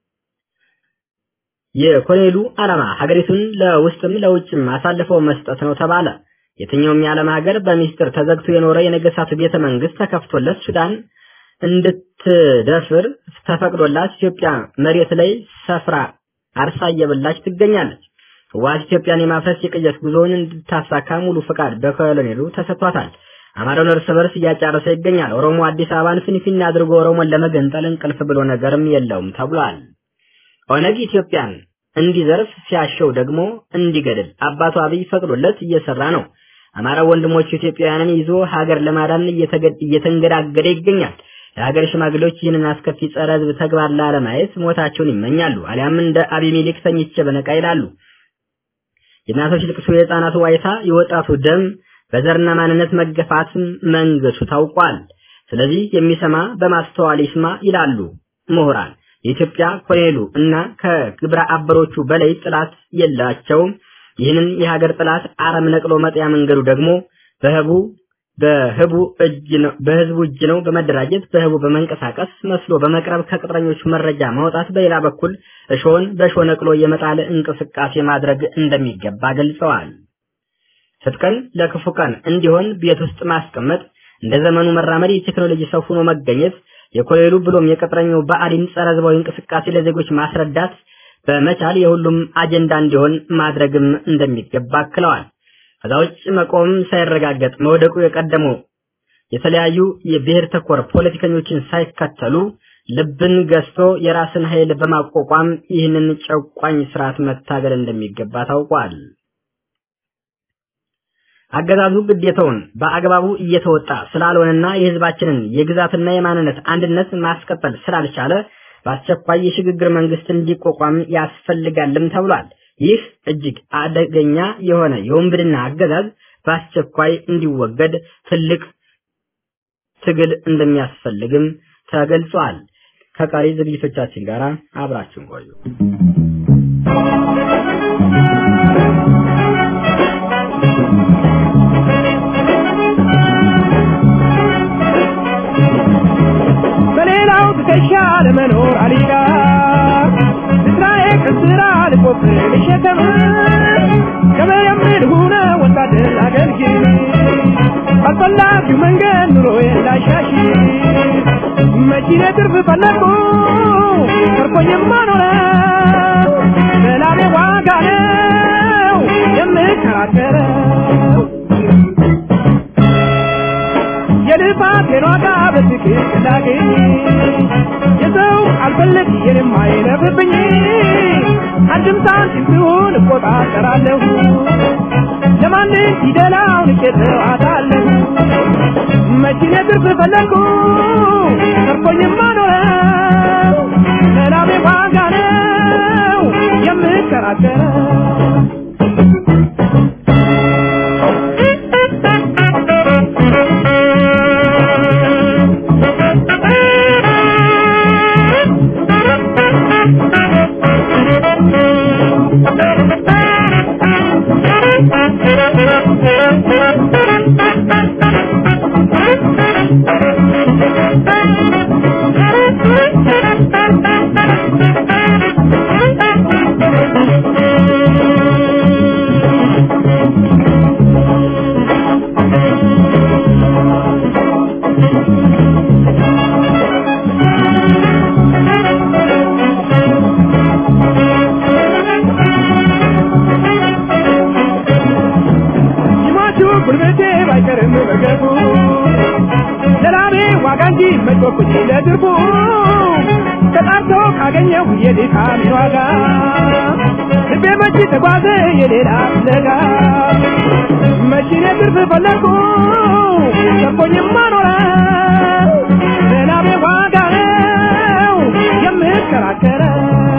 የኮሎኔሉ ዓላማ ሀገሪቱን ለውስጥም ለውጭም አሳልፈው መስጠት ነው ተባለ። የትኛውም የዓለም ሀገር በሚስጥር ተዘግቶ የኖረ የነገስታቱ ቤተ መንግስት ተከፍቶለት ሱዳን እንድትደፍር ተፈቅዶላት ኢትዮጵያ መሬት ላይ ሰፍራ አርሳ እየበላች ትገኛለች። ህወሓት ኢትዮጵያን የማፍረስ የቅየስ ጉዞውን እንድታሳካ ሙሉ ፈቃድ በኮሎኔሉ ተሰጥቷታል። አማራውን እርስ በርስ እያጫረሰ ይገኛል። ኦሮሞ አዲስ አበባን ፊንፊኔ አድርጎ ኦሮሞን ለመገንጠል እንቅልፍ ብሎ ነገርም የለውም ተብሏል። ኦነግ ኢትዮጵያን እንዲዘርፍ ሲያሸው ደግሞ እንዲገድል አባቱ አብይ ፈቅዶለት እየሰራ ነው። አማራ ወንድሞቹ ኢትዮጵያውያንን ይዞ ሀገር ለማዳን እየተንገዳገደ ይገኛል። የሀገር ሽማግሌዎች ይህንን አስከፊ ጸረ ህዝብ ተግባር ላለማየት ሞታቸውን ይመኛሉ። አሊያም እንደ አቢሜሌክ ተኝቼ በነቃ ይላሉ። የእናቶች ልቅሶ፣ የህፃናቱ ዋይታ፣ የወጣቱ ደም በዘርና ማንነት መገፋትም መንገሱ ታውቋል። ስለዚህ የሚሰማ በማስተዋል ይስማ ይላሉ ምሁራን። የኢትዮጵያ ኮሎኔሉ እና ከግብረ አበሮቹ በላይ ጥላት የላቸውም። ይህንን የሀገር ጥላት አረም ነቅሎ መጥያ መንገዱ ደግሞ በህቡ በህቡ እጅ ነው በህዝቡ እጅ ነው። በመደራጀት በህቡ በመንቀሳቀስ መስሎ በመቅረብ ከቅጥረኞቹ መረጃ ማውጣት፣ በሌላ በኩል እሾን በእሾ ነቅሎ የመጣል እንቅስቃሴ ማድረግ እንደሚገባ ገልጸዋል። ትጥቅን ለክፉ ቀን እንዲሆን ቤት ውስጥ ማስቀመጥ፣ እንደ ዘመኑ መራመድ፣ የቴክኖሎጂ ሰው ሆኖ መገኘት፣ የኮሎኔሉ ብሎም የቅጥረኛው ብአዴን ጸረ ህዝባዊ እንቅስቃሴ ለዜጎች ማስረዳት በመቻል የሁሉም አጀንዳ እንዲሆን ማድረግም እንደሚገባ አክለዋል። ከዛ ውጭ መቆም ሳይረጋገጥ መውደቁ የቀደመው የተለያዩ የብሔር ተኮር ፖለቲከኞችን ሳይከተሉ ልብን ገዝቶ የራስን ኃይል በማቋቋም ይህንን ጨቋኝ ስርዓት መታገል እንደሚገባ ታውቋል። አገዛዙ ግዴታውን በአግባቡ እየተወጣ ስላልሆነና የህዝባችንን የግዛትና የማንነት አንድነት ማስቀጠል ስላልቻለ በአስቸኳይ የሽግግር መንግስት እንዲቋቋም ያስፈልጋልም ተብሏል። ይህ እጅግ አደገኛ የሆነ የወንብድና አገዛዝ በአስቸኳይ እንዲወገድ ትልቅ ትግል እንደሚያስፈልግም ተገልጿል። ከቀሪ ዝግጅቶቻችን ጋር አብራችሁን ቆዩ። በሌላው ትከሻ ለመኖር አልጋ እስራኤል ከስራ ልቆፍር ልሸከም ከመየምድ ሁነ ወታደር አገልግል ባልፈላጊው መንገድ ኑሮዬን ላሻሽ መኪኔ ትርፍ ፈለግኩ ተርፎኝማ ኖረ በላቤ ዋጋ ነው የምከራከረው የልፋቴን ዋጋ በትክክል ላገኝ የሰው አልፈልግ የኔም አይለፍብኝ አንድም ሳንቲም ሲሆን እቆጣጠራለሁ ለማንም ፊደላውን እቄተው አታለሁ መኪኔ ትርፍ ፈለግኩ ተርፎኝማ ኖረው ለላቤ ዋጋ ነው የምከራከረው ይሟቹ ጉልበቴ ባይቀርም በገቡ ለላቤ ዋጋ እንጂ መጮኩኝ ለድርቡ ተጣርቶ ካገኘው የድካሜ ዋጋ ልቤ መች ተጓዘ የሌላ ፍለጋ መኪኔ ትርፍ ፈለግኩ ሰቦኝማ ኖረ ለላቤ ዋጋ ነው የምከራከረው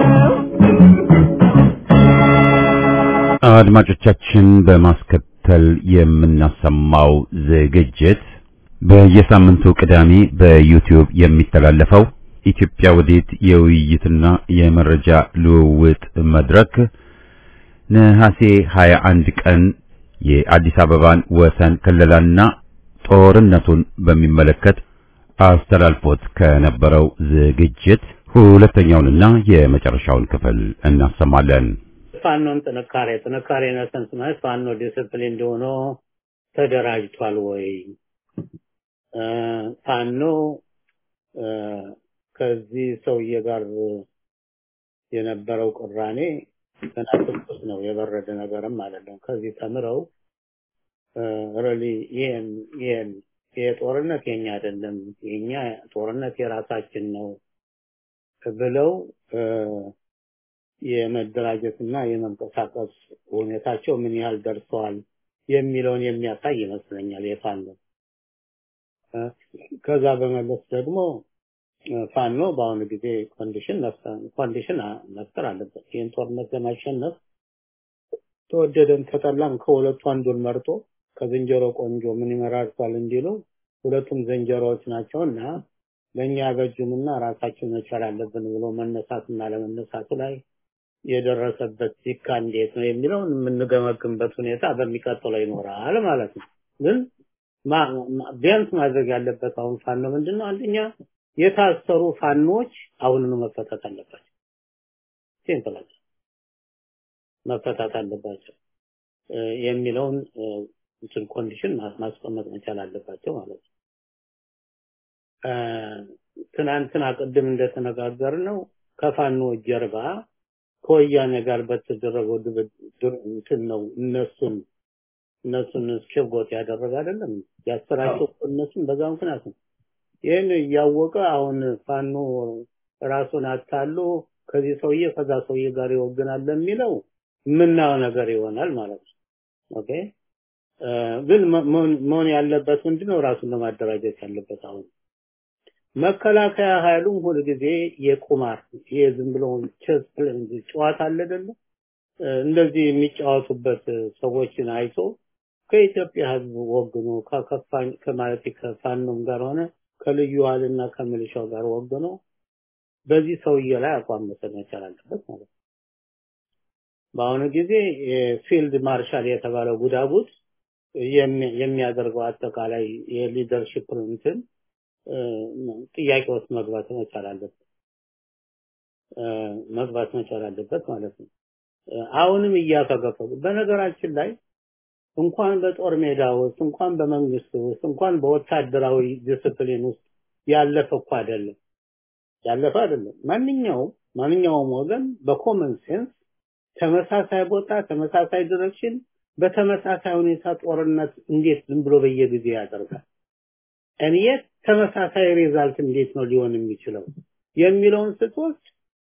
አድማጮቻችን በማስከተል የምናሰማው ዝግጅት በየሳምንቱ ቅዳሜ በዩቲዩብ የሚተላለፈው ኢትዮጵያ ወዴት የውይይትና የመረጃ ልውውጥ መድረክ ነሐሴ 21 ቀን የአዲስ አበባን ወሰን ክልላና ጦርነቱን በሚመለከት አስተላልፎት ከነበረው ዝግጅት ሁለተኛውንና የመጨረሻውን ክፍል እናሰማለን። ፋኖን ጥንካሬ ጥንካሬ ነሰንስ ማለት ፋኖ ዲስፕሊን እንደሆነ ተደራጅቷል ወይ እ ፋኖ እ ከዚህ ሰውዬ ጋር የነበረው ቅራኔ ገና ትኩስ ነው፣ የበረደ ነገርም አይደለም። ከዚህ ተምረው ሪሊ ይሄን ይሄን ይሄ ጦርነት የኛ አይደለም፣ የኛ ጦርነት የራሳችን ነው ብለው እ የመደራጀትና የመንቀሳቀስ ሁኔታቸው ምን ያህል ደርሰዋል የሚለውን የሚያሳይ ይመስለኛል የፋኖ እ ከዛ በመለስ ደግሞ እ ፋኖ በአሁኑ ጊዜ ኮንዲሽን ኮንዲሽን መፍጠር አለበት። ይህን ጦርነት ለማሸነፍ ተወደደም ተጠላም ከሁለቱ አንዱን መርጦ ከዝንጀሮ ቆንጆ ምን ይመራርቷል እንዲሉ ሁለቱም ዝንጀሮዎች ናቸውና ለእኛ ያበጁንና ራሳችን መቻል አለብን ብሎ መነሳትና ለመነሳቱ ላይ የደረሰበት ሲካ እንዴት ነው የሚለውን የምንገመግምበት ሁኔታ በሚቀጥለው ይኖራል ማለት ነው። ግን ማ- ማ- ቢያንስ ማድረግ ያለበት አሁን ፋኖ ምንድን ነው? አንደኛ የታሰሩ ፋኖች አሁኑኑ መፈታት አለባቸው። ሲምፕል መፈታት አለባቸው እ የሚለውን እ እንትን ኮንዲሽን ማ- ማስቀመጥ መቻል አለባቸው ማለት ነው። እ ትናንትና ቅድም እንደተነጋገር ነው ከፋኖ ጀርባ ከወያኔ ጋር በተደረገው ድብድር እንትን ነው እነሱን እነሱን ሸጎጥ ያደረገ አይደለም ያሰራቸው እነሱን በዛ ምክንያት ነው። ይህን እያወቀ አሁን ፋኖ ራሱን አታሎ ከዚህ ሰውዬ ከዛ ሰውዬ ጋር ይወግናል የሚለው የምናየው ነገር ይሆናል ማለት ነው። ኦኬ ግን መሆን ያለበት ምንድነው ራሱን ለማደራጀት ያለበት አሁን መከላከያ ኃይሉም ሁል ጊዜ የቁማር የዝም ብሎ ቸስ ጨዋታ አለ አይደለ እንደዚህ የሚጫወቱበት ሰዎችን አይቶ ከኢትዮጵያ ህዝብ ወግኖ ከከፋኝ ከማለት ከፋኖም ጋር ሆነ ከልዩ ኃይልና ከሚሊሻው ጋር ወግኖ በዚህ ሰውዬ ላይ አቋም መውሰድ መቻል አለበት ማለት ነው። በአሁኑ ጊዜ ፊልድ ማርሻል የተባለው ጉዳጉድ የሚያደርገው አጠቃላይ የሊደርሺፕ እንትን ጥያቄ ውስጥ መግባት መቻል አለበት መግባት መቻል አለበት ማለት ነው። አሁንም እያፈገፈጉ በነገራችን ላይ እንኳን በጦር ሜዳ ውስጥ እንኳን በመንግስት ውስጥ እንኳን በወታደራዊ ዲስፕሊን ውስጥ ያለፈ እኮ አይደለም ያለፈ አይደለም ማንኛውም ማንኛውም ወገን በኮመን ሴንስ ተመሳሳይ ቦታ ተመሳሳይ ዲሬክሽን በተመሳሳይ ሁኔታ ጦርነት እንዴት ዝም ብሎ በየጊዜ ያደርጋል እንየት ተመሳሳይ ሪዛልት እንዴት ነው ሊሆን የሚችለው የሚለውን ስትወስድ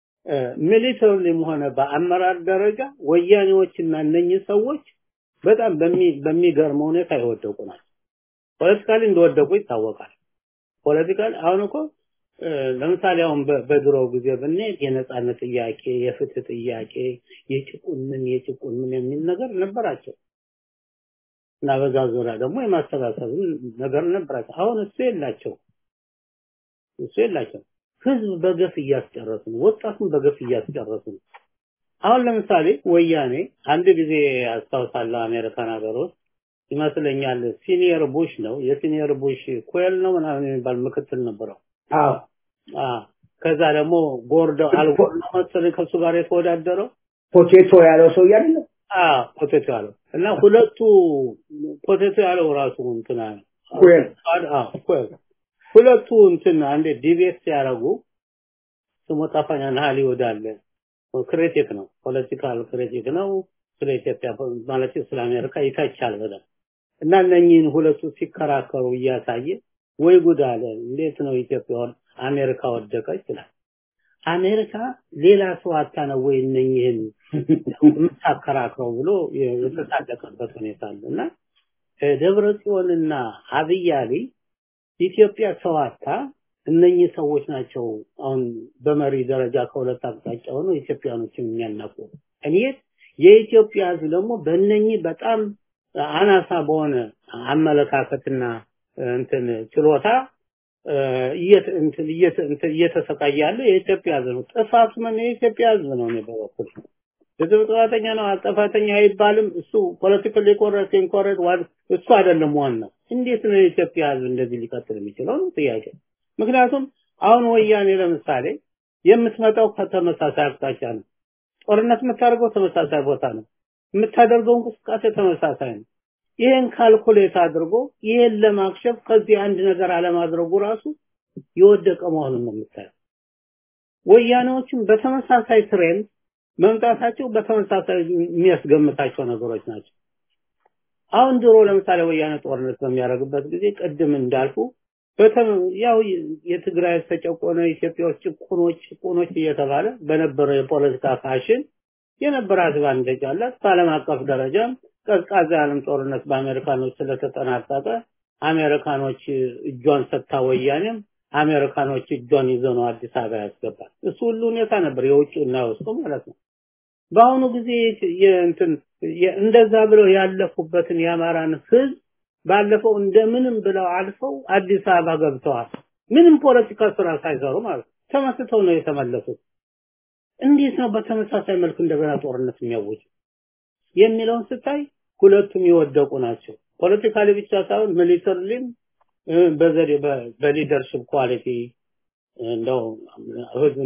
ሚሊተሪም ሆነ በአመራር ደረጃ ወያኔዎችና እነኚህ ሰዎች በጣም በሚገርም ሁኔታ የወደቁ ናቸው። ፖለቲካሊ እንደወደቁ ይታወቃል። ፖለቲካሊ አሁን እኮ ለምሳሌ አሁን በድሮው ጊዜ ብንሄድ የነጻነት ጥያቄ፣ የፍትህ ጥያቄ፣ የጭቁን ምን የጭቁን ምን የሚል ነገር ነበራቸው እና በዛ ዙሪያ ደግሞ የማሰባሰብ ነገር ነበራቸው። አሁን እሱ የላቸው እሱ የላቸው። ህዝብ በገፍ እያስጨረሱ ነው። ወጣቱን በገፍ እያስጨረሱ ነው። አሁን ለምሳሌ ወያኔ አንድ ጊዜ አስታውሳለሁ አሜሪካን ሀገር ውስጥ ይመስለኛል ሲኒየር ቡሽ ነው የሲኒየር ቡሽ ኮል ነው ምናምን የሚባል ምክትል ነበረው። አዎ ከዛ ደግሞ ጎርዶ አልጎር ነው መሰለኝ ከሱ ጋር የተወዳደረው ፖቴቶ ያለው ሰው አይደለ? አዎ ፖቴቶ ያለው እና ሁለቱ ፖቴቶ ያለው ራሱ እንትና ኮል አዎ ኮል ሁለቱ እንትን አንዴ ዲቤት ሲያደርጉ ስሙ ጠፋኛል ሆሊውድ አለ ክሪቲክ ነው ፖለቲካል ክሪቲክ ነው ስለ ኢትዮጵያ ማለት ስለ አሜሪካ ይተቻል በደንብ እና እነኚህን ሁለቱ ሲከራከሩ እያሳየ ወይ ጉድ አለ እንዴት ነው ኢትዮጵያ አሜሪካ ወደቀች ይላል አሜሪካ ሌላ ሰው አታ ነው ወይ እነኚህን የምታከራክረው ብሎ የተሳደቀበት ሁኔታ አለ እና ደብረ ጽዮንና አብይ አሊ ኢትዮጵያ ሰው አታ እነኚህ ሰዎች ናቸው አሁን በመሪ ደረጃ ከሁለት አቅጣጫ ሆነው ኢትዮጵያኖችን የሚያናቁ እኔ የኢትዮጵያ ህዝብ ደግሞ በእነኚህ በጣም አናሳ በሆነ አመለካከትና እንትን ችሎታ እየተሰቃየ ያለ የኢትዮጵያ ህዝብ ነው። ጥፋቱ ምን የኢትዮጵያ ህዝብ ነው። እኔ በበኩል ህዝብ ጥፋተኛ ነው ጥፋተኛ አይባልም። እሱ ፖለቲካሊ ኮረክት ኢንኮረክት እሱ አይደለም ዋናው። እንዴት ነው የኢትዮጵያ ህዝብ እንደዚህ ሊቀጥል የሚችለው ነው ጥያቄ። ምክንያቱም አሁን ወያኔ ለምሳሌ የምትመጣው ከተመሳሳይ አቅጣጫ ነው። ጦርነት የምታደርገው ተመሳሳይ ቦታ ነው። የምታደርገው እንቅስቃሴ ተመሳሳይ ነው። ይሄን ካልኩሌት አድርጎ ይሄን ለማክሸፍ ከዚህ አንድ ነገር አለማድረጉ ራሱ የወደቀ መሆኑን ነው የምታየው። ወያኔዎችም በተመሳሳይ ትሬንድ መምጣታቸው በተመሳሳይ የሚያስገምታቸው ነገሮች ናቸው። አሁን ድሮ ለምሳሌ ወያኔ ጦርነት በሚያደርግበት ጊዜ ቅድም እንዳልኩ ያው የትግራይ ተጨቆነ ኢትዮጵያ ውስጥ ጭቁኖች ጭቁኖች እየተባለ በነበረው የፖለቲካ ፋሽን የነበረ አድቫንቴጅ አላት። በዓለም አቀፍ ደረጃም ቀዝቃዛ የዓለም ጦርነት በአሜሪካኖች ስለተጠናቀቀ አሜሪካኖች እጇን ሰጥታ ወያኔም አሜሪካኖች እጇን ይዘው ነው አዲስ አበባ ያስገባል። እሱ ሁሉ ሁኔታ ነበር የውጭ እና የውስጡ ማለት ነው። በአሁኑ ጊዜ የእንትን እንደዛ ብለው ያለፉበትን የአማራን ህዝብ ባለፈው እንደምንም ብለው አልፈው አዲስ አበባ ገብተዋል። ምንም ፖለቲካ ስራ ሳይሰሩ ማለት ተመስተው ነው የተመለሱት። እንዴት ነው በተመሳሳይ መልክ እንደገና ጦርነት የሚያወጁ የሚለውን ስታይ ሁለቱም የወደቁ ናቸው። ፖለቲካሊ ብቻ ሳይሆን ሚሊተሪሊም በዘዴ በሊደርሽፕ ኳሊቲ እንደው ህዝብ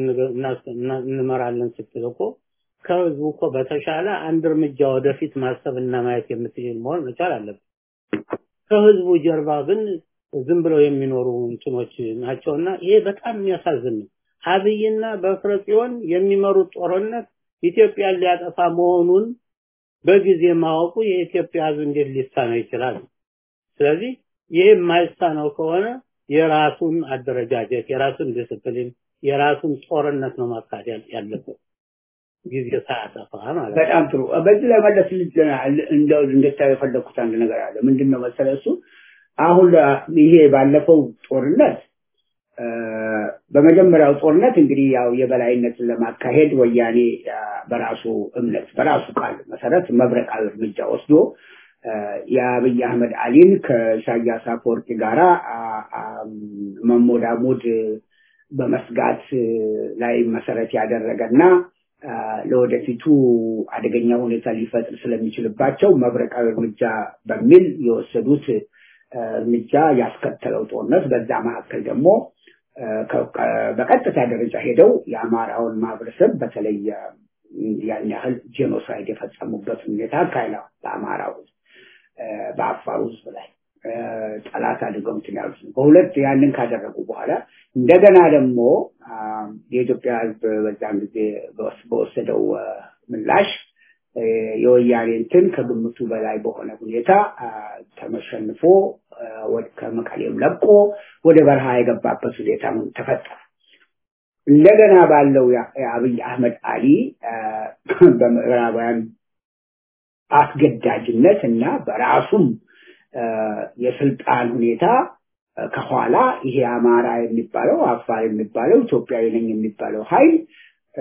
እንመራለን ስትል እኮ ከህዝቡ እኮ በተሻለ አንድ እርምጃ ወደፊት ማሰብና ማየት የምትችል መሆን መቻል አለበት። ከህዝቡ ጀርባ ግን ዝም ብለው የሚኖሩ እንትኖች ናቸውና ይሄ በጣም የሚያሳዝን ነው። አብይና በፍረ ጽዮን የሚመሩት ጦርነት ኢትዮጵያን ሊያጠፋ መሆኑን በጊዜ ማወቁ የኢትዮጵያ ህዝብ እንዴት ሊሳነው ይችላል? ስለዚህ ይሄ የማይሳነው ከሆነ የራሱን አደረጃጀት፣ የራሱን ዲስፕሊን፣ የራሱን ጦርነት ነው ማካሄድ ያለበት። ጊዜ ሳያጠፋ ማለት ነው። በጣም ጥሩ። በዚህ ላይ መለስ እንደው እንድታዩ የፈለግኩት አንድ ነገር አለ። ምንድን ነው መሰለህ እሱ አሁን ለ- ይሄ ባለፈው ጦርነት እ፣ በመጀመሪያው ጦርነት እንግዲህ ያው የበላይነትን ለማካሄድ ወያኔ አ፣ በራሱ እምነት በራሱ ቃል መሰረት መብረቃዊ እርምጃ ወስዶ እ፣ የአብይ አህመድ አሊን ከኢሳያስ አፈወርቂ ጋራ አ፣ አ፣ መሞዳሞድ በመስጋት እ፣ ላይ መሰረት ያደረገና አ፣ ለወደፊቱ አደገኛ ሁኔታ ሊፈጥር ስለሚችልባቸው መብረቃዊ እርምጃ በሚል የወሰዱት እ፣ እርምጃ ያስከተለው ጦርነት በዛ መካከል ደግሞ እ፣ ከ- ከ- በቀጥታ ደረጃ ሄደው የአማራውን ማህበረሰብ በተለይ እ፣ ያን ያህል ጄኖሳይድ የፈጸሙበት ሁኔታ አካሂደዋል። በአማራው ህዝብ እ፣ በአፋሩ ህዝብ ላይ እ፣ ጠላት አድርገው እንትን ያሉት ነው። በሁለት ያንን ካደረጉ በኋላ እንደገና ደግሞ አ፣ የኢትዮጵያ ህዝብ በዛን ጊዜ በወስ- በወሰደው እ፣ ምላሽ እ፣ የወያኔ እንትን ከግምቱ በላይ በሆነ ሁኔታ አ፣ ተመሸንፎ አ፣ ወደ- ከመቀሌም ለቆ ወደ በረሃ የገባበት ሁኔታ ተፈጠረ። እንደገና ባለው ያ- የአብይ አህመድ አሊ አ፣ በምዕራባውያን አስገዳጅነት እና በራሱም አ፣ የስልጣን ሁኔታ አ፣ ከኋላ ይሄ አማራ የሚባለው አፋር የሚባለው ኢትዮጵያዊ ነኝ የሚባለው ኃይል አ፣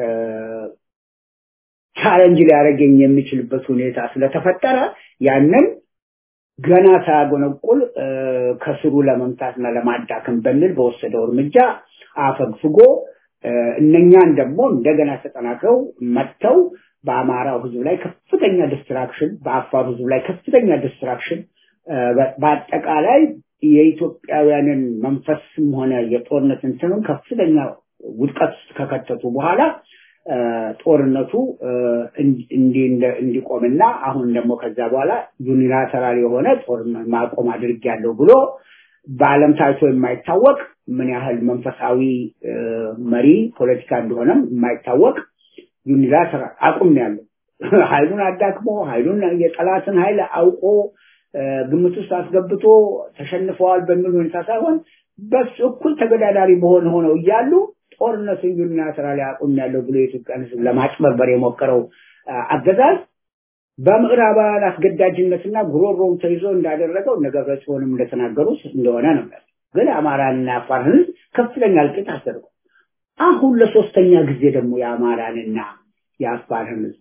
ቻለንጅ ሊያደርገኝ የሚችልበት ሁኔታ ስለተፈጠረ ያንን ገና ሳያጎነቁል አ፣ ከስሩ ለመምታትና ለማዳከም በሚል በወሰደው እርምጃ አፈግፍጎ አ፣ እነኛን ደግሞ እንደገና ተጠናክረው መጥተው በአማራው ህዝብ ላይ ከፍተኛ ዲስትራክሽን፣ በአፋር ህዝብ ላይ ከፍተኛ ዲስትራክሽን፣ አ፣ በ- በአጠቃላይ የኢትዮጵያውያንን መንፈስም ሆነ የጦርነት እንትኑን ከፍተኛ ውድቀት ውስጥ ከከተቱ በኋላ አ፣ ጦርነቱ አ፣ እንዲ- እንዲ- እንደ- እንዲቆምና አሁን ደግሞ ከዛ በኋላ ዩኒላተራል የሆነ ጦርነት ማቆም አድርጌያለሁ ብሎ በዓለም ታይቶ የማይታወቅ ምን ያህል መንፈሳዊ አ፣ መሪ ፖለቲካ እንደሆነም የማይታወቅ ዩኒላተራል አቁም ነው ያለው። ኃይሉን አዳክሞ ኃይሉን የጠላትን ኃይል አውቆ አ፣ ግምት ውስጥ አስገብቶ ተሸንፈዋል በሚል ሁኔታ ሳይሆን በስ እኩል ተገዳዳሪ በሆነ ሆነው እያሉ ጦርነትን ዩኒላተራል አቁም ያለው ብሎ የኢትዮጵያን ሕዝብ ለማጭበርበር የሞከረው አ፣ አገዛዝ በምዕራባውያን አስገዳጅነትና ጉሮሮም ተይዞ እንዳደረገው እነ ገብረጽዮንም እንደተናገሩት እንደሆነ ነው። ግን አማራንና አፋርን ሕዝብ ከፍተኛ እልቂት አስደርጓል። አሁን ለሶስተኛ ጊዜ ደግሞ የአማራንና የአፋርን ሕዝብ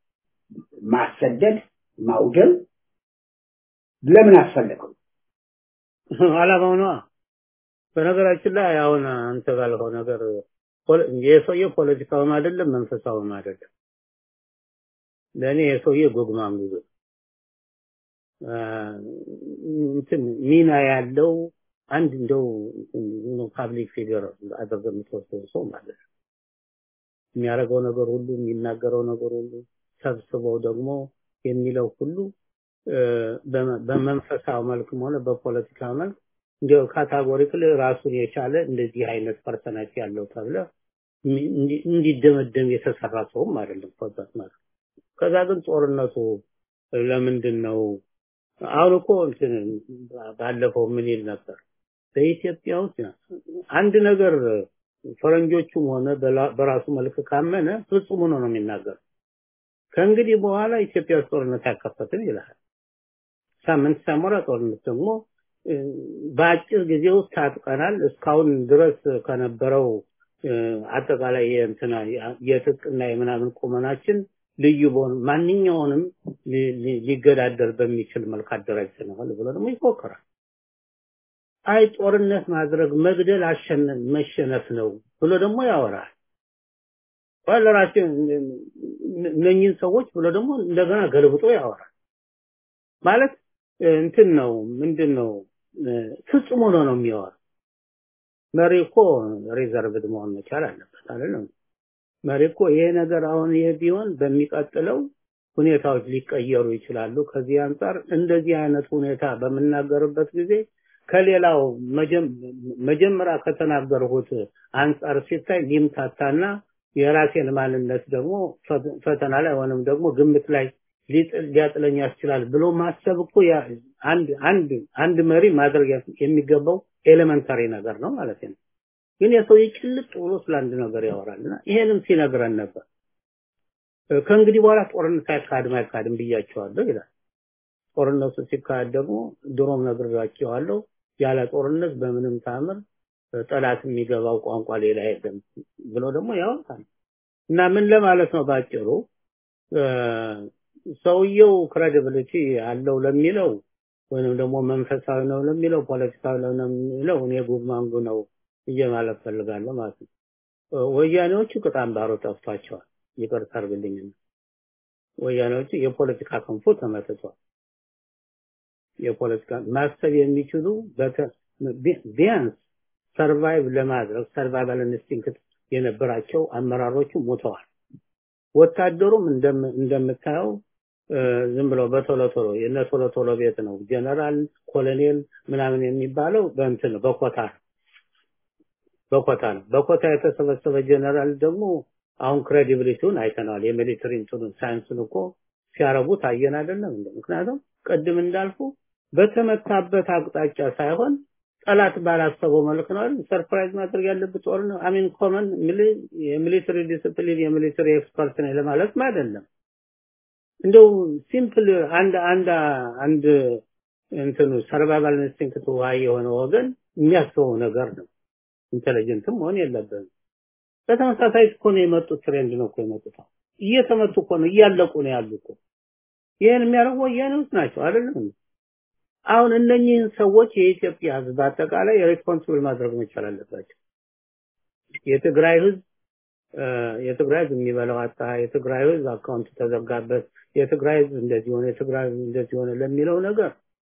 ማሰደድ ማውደም ለምን አስፈለገው? አላማው ነዋ። በነገራችን ላይ አሁን አንተ ባልከው ነገር ፖለ- የሰውዬው ፖለቲካውም አይደለም መንፈሳዊም አይደለም። ለእኔ የሰውዬ ጎግማም ጉዞ እንትን ሚና ያለው አንድ እንደው ፓብሊክ ፊገር አድርገህ የምትወስደው ሰው ማለት ነው። የሚያደርገው ነገር ሁሉ የሚናገረው ነገር ሁሉ ሰብስበው ደግሞ የሚለው ሁሉ እ፣ በመ- በመንፈሳዊ መልክም ሆነ በፖለቲካ መልክ እንዲያው ካታጎሪክል ራሱን የቻለ እንደዚህ አይነት ፐርሰናሊቲ ያለው ተብለ እንዲ- እንዲ- እንዲደመደም የተሰራ ሰውም አይደለም ፖዛት ማለት ነው። ከዛ ግን ጦርነቱ ለምንድን ነው አሁን እኮ እንትን ባለፈው ምን ይል ነበር በኢትዮጵያ ውስጥ አንድ ነገር ፈረንጆቹም ሆነ በላ- በራሱ መልክ ካመነ ፍጹም ሆኖ ነው የሚናገር ከእንግዲህ በኋላ ኢትዮጵያ ውስጥ ጦርነት አይከፈትም ይላል ሳምንት ሳይሞላ ጦርነት ደግሞ እ፣ በአጭር ጊዜ ውስጥ ታጥቀናል እስካሁን ድረስ ከነበረው እ፣ አጠቃላይ የእንትና የትጥቅና የምናምን ቁመናችን ልዩ በሆነ ማንኛውንም ሊ- ሊ- ሊገዳደር በሚችል መልክ አደራጅተናል ብሎ ደግሞ ይፎክራል። አይ ጦርነት ማድረግ መግደል አሸነ- መሸነፍ ነው ብሎ ደግሞ ያወራል። ለራሴ እነኝህን ሰዎች ብሎ ደግሞ እንደገና ገልብጦ ያወራል። ማለት እ፣ እንትን ነው ምንድን ነው እ፣ ፍጹም ሆኖ ነው የሚያወራ። መሪ እኮ ሪዘርቭድ መሆን መቻል አለበት አይደለም? መሪ እኮ ይሄ ነገር አሁን ይሄ ቢሆን በሚቀጥለው ሁኔታዎች ሊቀየሩ ይችላሉ። ከዚህ አንጻር እንደዚህ አይነት ሁኔታ በምናገርበት ጊዜ ከሌላው መጀም- መጀመሪያ ከተናገርሁት አንጻር ሲታይ ሊምታታና የራሴን ማንነት ደግሞ ፈ- ፈተና ላይ ወይንም ደግሞ ግምት ላይ ሊጥል ሊያጥለኝ ያስችላል ብሎ ማሰብ እኮ ያ- አንድ አንድ አንድ መሪ ማድረግ የሚገባው ኤሌመንታሪ ነገር ነው ማለት ነው። ግን የሰው ጭልጥ ብሎ ስለ አንድ ነገር ያወራልና ይሄንም ሲነግረን ነበር። ከእንግዲህ በኋላ ጦርነት አይካድም አይካድም ብያቸዋለሁ ይላል። ጦርነቱ ሲካሄድ ደግሞ ድሮም ነግሬያቸዋለሁ። ያለ ጦርነት በምንም ታምር ጠላት የሚገባው ቋንቋ ሌላ የለም ብሎ ደግሞ ያወጣል እና ምን ለማለት ነው ባጭሩ ሰውየው ክሬዲቢሊቲ አለው ለሚለው ወይንም ደግሞ መንፈሳዊ ነው ለሚለው ፖለቲካዊ ነው ለሚለው እኔ ጉማንጉ ነው ብዬ ማለት ፈልጋለሁ ማለት ነው። ወያኔዎቹ ቅጣም ባሮ ጠፍቷቸዋል። ይቅርታ አድርግልኝ። ወያኔዎቹ የፖለቲካ ክንፉ ተመትቷል። የፖለቲካ ማሰብ የሚችሉ ቢያንስ ሰርቫይቭ ለማድረግ ሰርቫይቫል ኢንስቲንክት የነበራቸው አመራሮቹ ሞተዋል። ወታደሩም እንደምታየው ዝም ብሎ በቶሎ ቶሎ የነ ቶሎ ቶሎ ቤት ነው። ጀነራል ኮሎኔል ምናምን የሚባለው በእንትን በኮታ በኮታ ነው። በኮታ የተሰበሰበ ጀነራል ደግሞ አሁን ክሬዲቢሊቲውን አይተናል። የሚሊተሪ እንትኑን ሳይንሱን እኮ ሲያረጉት አየን አይደለም እንዴ? ምክንያቱም ቅድም እንዳልኩ በተመታበት አቅጣጫ ሳይሆን ጠላት ባላሰበው መልክ ነው አይደል? ሰርፕራይዝ ማድረግ ያለበት ጦር ነው። አሚን ኮመን የሚሊተሪ ዲሲፕሊን የሚሊተሪ ኤክስፐርት ነው ለማለት አይደለም። እንደው ሲምፕል አንድ አንድ አንድ እንትኑ ሰርቫይቫል ኢንስቲንክት ዋይ የሆነ ወገን የሚያስበው ነገር ነው። ኢንተለጀንትም መሆን የለበትም። በተመሳሳይ እኮ ነው የመጡት ትሬንድ ነው እኮ የመጡት። እየተመቱ እኮ ነው እያለቁ ነው ያሉ እኮ። ይሄን የሚያደርጉ ወያኔዎች ናቸው አይደለም? አሁን እነኚህን ሰዎች የኢትዮጵያ ህዝብ አጠቃላይ ሬስፖንሲብል ማድረግ መቻል አለባቸው። የትግራይ ህዝብ የትግራይ ህዝብ የሚበላው አጣ፣ የትግራይ ህዝብ አካውንት ተዘጋበት፣ የትግራይ ህዝብ እንደዚህ ሆነ፣ የትግራይ ህዝብ እንደዚህ ሆነ ለሚለው ነገር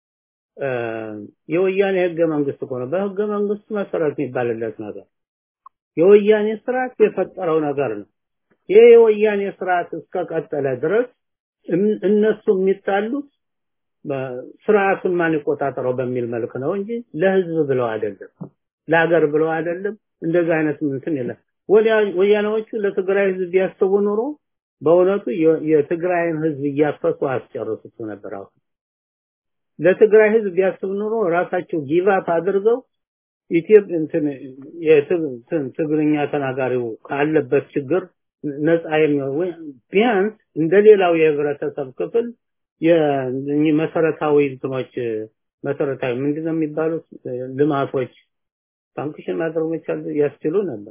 የወያኔ ህገ መንግስት እኮ ነው። በህገ መንግስት መሰረት የሚባልለት ነገር የወያኔ ስርዓት የፈጠረው ነገር ነው። ይሄ የወያኔ ስርዓት እስከቀጠለ ድረስ እነሱ የሚጣሉት ስርዓቱን ማን ይቆጣጠረው በሚል መልክ ነው እንጂ ለህዝብ ብለው አይደለም፣ ለሀገር ብለው አይደለም። እንደዛ አይነት እንትን የለም። ወያኔዎቹ ለትግራይ ህዝብ ቢያስቡ ኑሮ በእውነቱ የትግራይን ህዝብ እያፈሱ አስጨርሱት ነበር። አሁን ለትግራይ ህዝብ ቢያስቡ ኑሮ ራሳቸው ጊቫፕ አድርገው ኢትዮጵያ እንትን ትግርኛ ተናጋሪው ካለበት ችግር ነፃ የሚሆን ቢያንስ እንደሌላው የህብረተሰብ ክፍል የመሰረታዊ እንትኖች መሰረታዊ ምንድነው የሚባሉት ልማቶች ፋንክሽን ማድረግ መቻል ያስችሉ ነበር።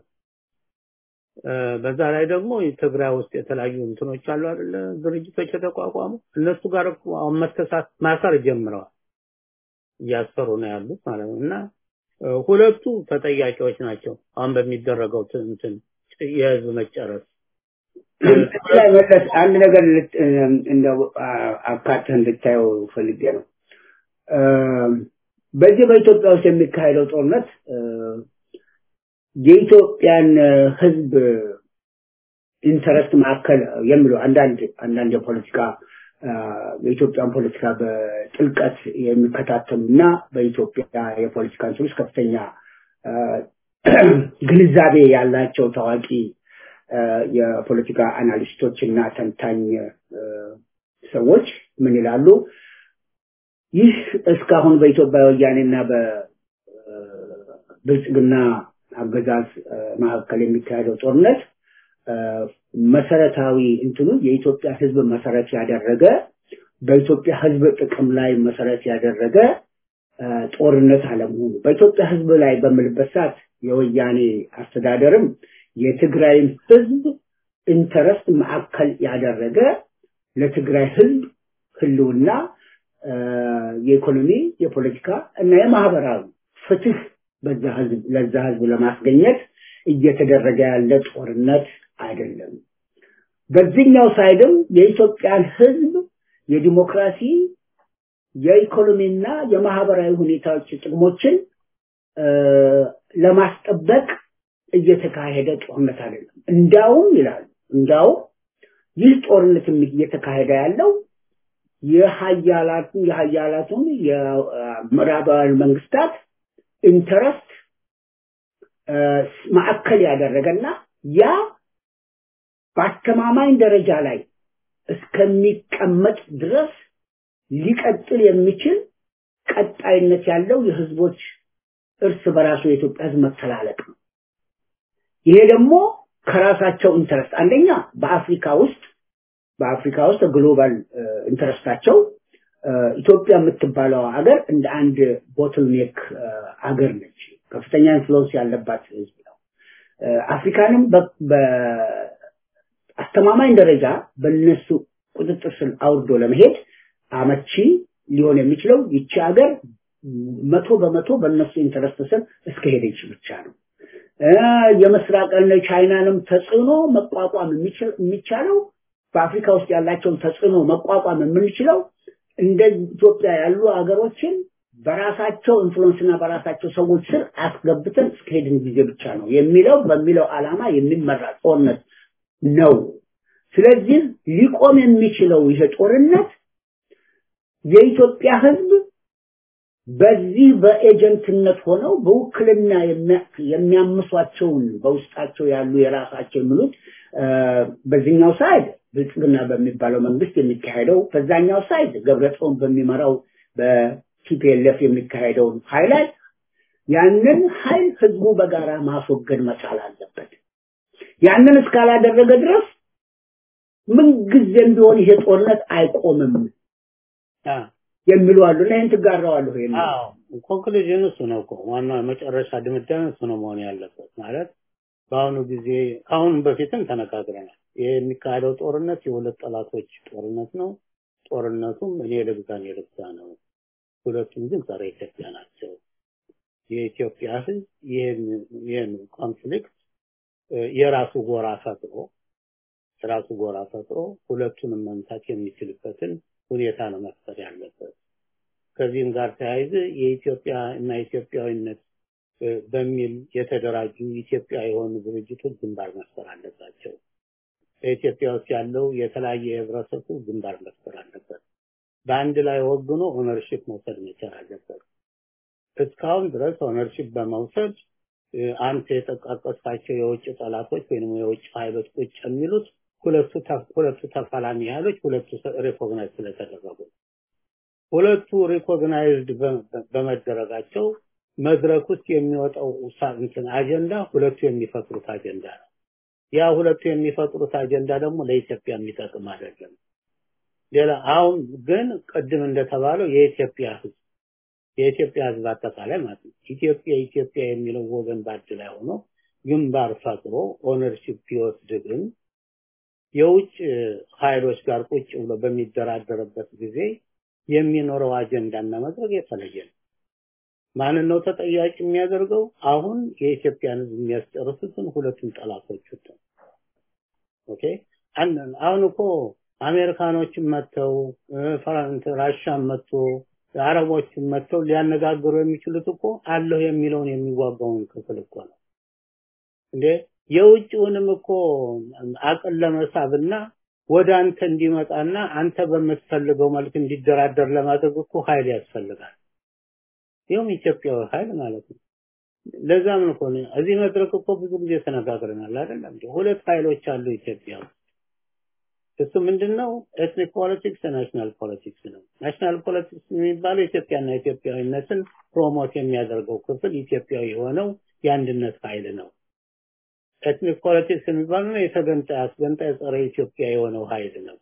በዛ ላይ ደግሞ ትግራይ ውስጥ የተለያዩ እንትኖች አሉ አይደለ ድርጅቶች የተቋቋሙ እነሱ ጋር አሁን መተሳት ማሰር ጀምረዋል እያሰሩ ነው ያሉት ማለት ነው እና ሁለቱ ተጠያቂዎች ናቸው አሁን በሚደረገው እንትን የህዝብ መጨረስ ላይ መለስ አንድ ነገር እንደው አካተህ እንድታየው ፈልጌ ነው በዚህ በኢትዮጵያ ውስጥ የሚካሄደው ጦርነት የኢትዮጵያን ህዝብ ኢንተረስት ማዕከል የሚለው አንዳንድ አንዳንድ የፖለቲካ የኢትዮጵያን ፖለቲካ በጥልቀት የሚከታተሉና በኢትዮጵያ የፖለቲካ እንትኖች ከፍተኛ ግንዛቤ ያላቸው ታዋቂ የፖለቲካ አናሊስቶች እና ተንታኝ ሰዎች ምን ይላሉ? ይህ እስካሁን በኢትዮጵያ ወያኔና በብልጽግና አገዛዝ መካከል የሚካሄደው ጦርነት መሰረታዊ እንትኑ የኢትዮጵያ ህዝብ መሰረት ያደረገ በኢትዮጵያ ህዝብ ጥቅም ላይ መሰረት ያደረገ ጦርነት አለመሆኑ በኢትዮጵያ ህዝብ ላይ በምልበት ሰዓት የወያኔ አስተዳደርም የትግራይን ህዝብ ኢንተረስት ማዕከል ያደረገ ለትግራይ ህዝብ ህልውና የኢኮኖሚ፣ የፖለቲካ እና የማህበራዊ ፍትህ በዛ ህዝብ ለዛ ህዝብ ለማስገኘት እየተደረገ ያለ ጦርነት አይደለም። በዚህኛው ሳይድም የኢትዮጵያን ህዝብ የዲሞክራሲ የኢኮኖሚና የማህበራዊ ሁኔታዎች ጥቅሞችን ለማስጠበቅ እየተካሄደ ጦርነት አይደለም። እንዳውም ይላሉ እንዳውም ይህ ጦርነት እየተካሄደ ያለው የሀያላቱን የሀያላቱን የምዕራባውያን መንግስታት ኢንተረስት ማዕከል ያደረገና ያ በአስተማማኝ ደረጃ ላይ እስከሚቀመጥ ድረስ ሊቀጥል የሚችል ቀጣይነት ያለው የህዝቦች እርስ በራሱ የኢትዮጵያ ህዝብ መተላለቅ ነው። ይሄ ደግሞ ከራሳቸው ኢንተረስት አንደኛ በአፍሪካ ውስጥ በአፍሪካ ውስጥ ግሎባል ኢንተረስታቸው ኢትዮጵያ የምትባለው ሀገር እንደ አንድ ቦትልኔክ ሀገር ነች። ከፍተኛ ኢንፍሉዌንስ ያለባት ህዝብ ነው። አፍሪካንም በአስተማማኝ ደረጃ በነሱ ቁጥጥር ስር አውርዶ ለመሄድ አመቺ ሊሆን የሚችለው ይቺ ሀገር መቶ በመቶ በእነሱ ኢንተረስት ስር እስከሄደች ብቻ ነው። የምስራቅና ቻይናንም ተጽዕኖ መቋቋም የሚቻለው በአፍሪካ ውስጥ ያላቸውን ተጽዕኖ መቋቋም የምንችለው እንደ ኢትዮጵያ ያሉ ሀገሮችን በራሳቸው ኢንፍሉዌንስና በራሳቸው ሰዎች ስር አስገብተን እስከሄድን ጊዜ ብቻ ነው የሚለው በሚለው ዓላማ የሚመራ ጦርነት ነው። ስለዚህ ሊቆም የሚችለው ይሄ ጦርነት የኢትዮጵያ ህዝብ በዚህ በኤጀንትነት ሆነው በውክልና የሚያምሷቸውን በውስጣቸው ያሉ የራሳቸው የሚሉት በዚህኛው ሳይድ ብልጽግና በሚባለው መንግስት የሚካሄደው በዛኛው ሳይድ ገብረጽዮን በሚመራው በቲፒኤልኤፍ የሚካሄደውን ኃይላት ያንን ኃይል ህዝቡ በጋራ ማስወገድ መቻል አለበት። ያንን እስካላደረገ ድረስ ምንጊዜም ቢሆን ይሄ ጦርነት አይቆምም የሚሉ አሉ እና ይህን ትጋራዋለሁ። ይሄን አዎ ኮንክሉዥን እሱ ነው እኮ ዋና መጨረሻ ድምዳሜ እሱ ነው መሆን ያለበት ማለት በአሁኑ ጊዜ ከአሁን በፊትም ተነጋግረናል። ይህ የሚካሄደው ጦርነት የሁለት ጠላቶች ጦርነት ነው። ጦርነቱም እኔ ልግዛ እኔ ልግዛ ነው። ሁለቱም ግን ጸረ ኢትዮጵያ ናቸው። የኢትዮጵያ ህዝብ ይህን ኮንፍሊክት የራሱ ጎራ ፈጥሮ የራሱ ጎራ ፈጥሮ ሁለቱንም መምታት የሚችልበትን ሁኔታ ነው መፍጠር ያለበት። ከዚህም ጋር ተያይዘ የኢትዮጵያ እና ኢትዮጵያዊነት በሚል የተደራጁ ኢትዮጵያ የሆኑ ድርጅቶች ግንባር መፍጠር አለባቸው። በኢትዮጵያ ውስጥ ያለው የተለያየ የህብረተሰቡ ግንባር መፍጠር አለበት። በአንድ ላይ ወግኖ ኦነርሺፕ መውሰድ መቻል አለበት። እስካሁን ድረስ ኦነርሺፕ በመውሰድ አንተ የጠቃቀስካቸው የውጭ ጠላቶች ወይም የውጭ ኃይሎች ቁጭ የሚሉት ሁለቱ ሁለቱ ተፋላሚ ኃይሎች ሁለቱ ሪኮግናይዝ ስለተደረጉ ሁለቱ ሪኮግናይዝድ በመደረጋቸው መድረክ ውስጥ የሚወጣው እንትን አጀንዳ ሁለቱ የሚፈጥሩት አጀንዳ ነው። ያ ሁለቱ የሚፈጥሩት አጀንዳ ደግሞ ለኢትዮጵያ የሚጠቅም አይደለም። ሌላ አሁን ግን ቅድም እንደተባለው የኢትዮጵያ ህዝብ የኢትዮጵያ ህዝብ አጠቃላይ ማለት ነው ኢትዮጵያ ኢትዮጵያ የሚለው ወገን ባድ ላይ ሆኖ ግንባር ፈጥሮ ኦነርሺፕ ቢወስድ ግን የውጭ ኃይሎች ጋር ቁጭ ብሎ በሚደራደርበት ጊዜ የሚኖረው አጀንዳና መድረክ የተለየ ነው። ማንን ነው ተጠያቂ የሚያደርገው? አሁን የኢትዮጵያን ህዝብ የሚያስጨርሱትን ሁለቱም ጠላቶች ነው። ኦኬ አሁን እኮ አሜሪካኖችም መጥተው ፈረንት ራሻም መጥቶ አረቦችም መጥተው ሊያነጋግሩ የሚችሉት እኮ አለሁ የሚለውን የሚዋጋውን ክፍል እኮ ነው እንዴ የውጭውንም እኮ አቅል ለመሳብና ወደ አንተ እንዲመጣና አንተ በምትፈልገው መልክ እንዲደራደር ለማድረግ እኮ ኃይል ያስፈልጋል። ይኸውም ኢትዮጵያዊ ኃይል ማለት ነው። ለዛም ነው እኮ እዚህ መድረክ እኮ ብዙ ጊዜ ተነጋግረናል አይደለም? ሁለት ኃይሎች አሉ ኢትዮጵያ ውስጥ። እሱ ምንድነው? ኤትኒክ ፖለቲክስ ናሽናል ፖለቲክስ ነው። ናሽናል ፖለቲክስ የሚባለው ኢትዮጵያና ኢትዮጵያዊነትን ፕሮሞት የሚያደርገው ክፍል ኢትዮጵያዊ የሆነው የአንድነት ኃይል ነው። ኤትኒክ ፖለቲክስ የሚባለው የተገንጣይ አስገንጣይ ጸረ ኢትዮጵያ የሆነው ኃይል ነው።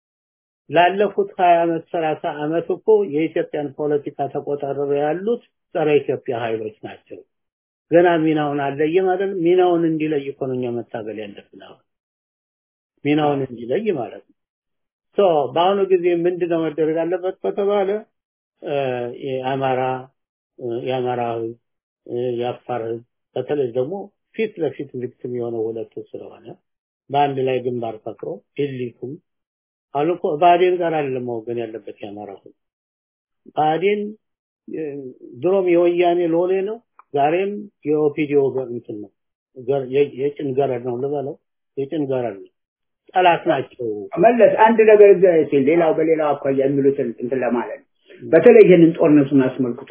ላለፉት 20 ዓመት 30 ዓመት እኮ የኢትዮጵያን ፖለቲካ ተቆጣጥረው ያሉት ጸረ ኢትዮጵያ ኃይሎች ናቸው። ገና ሚናውን አለየም አይደል? ሚናውን እንዲለይ እኮ ነው እኛ መታገል ያለብን አሁን ሚናውን እንዲለይ ማለት ነው። ሶ በአሁኑ ጊዜ ምንድነው መደረግ አለበት ከተባለ የአማራ የአማራ ህዝብ የአፋር ህዝብ በተለይ ደግሞ ፊት ለፊት ቪክቲም የሆነው ሁለቱ ስለሆነ በአንድ ላይ ግንባር ፈጥሮ ኢሊቱም አሁን እኮ ብአዴን ጋር አይደለም መወገን ያለበት የአማራ ህዝብ ብአዴን ድሮም የወያኔ ሎሌ ነው ዛሬም የኦፒዲዮ እንትን ነው የጭን ገረድ ነው ልበለው የጭን ገረድ ነው ጠላት ናቸው መለስ አንድ ነገር ሲል ሌላው በሌላው አኳያ የሚሉትን እንትን ለማለት ነው በተለይ ይህንን ጦርነቱን አስመልክቶ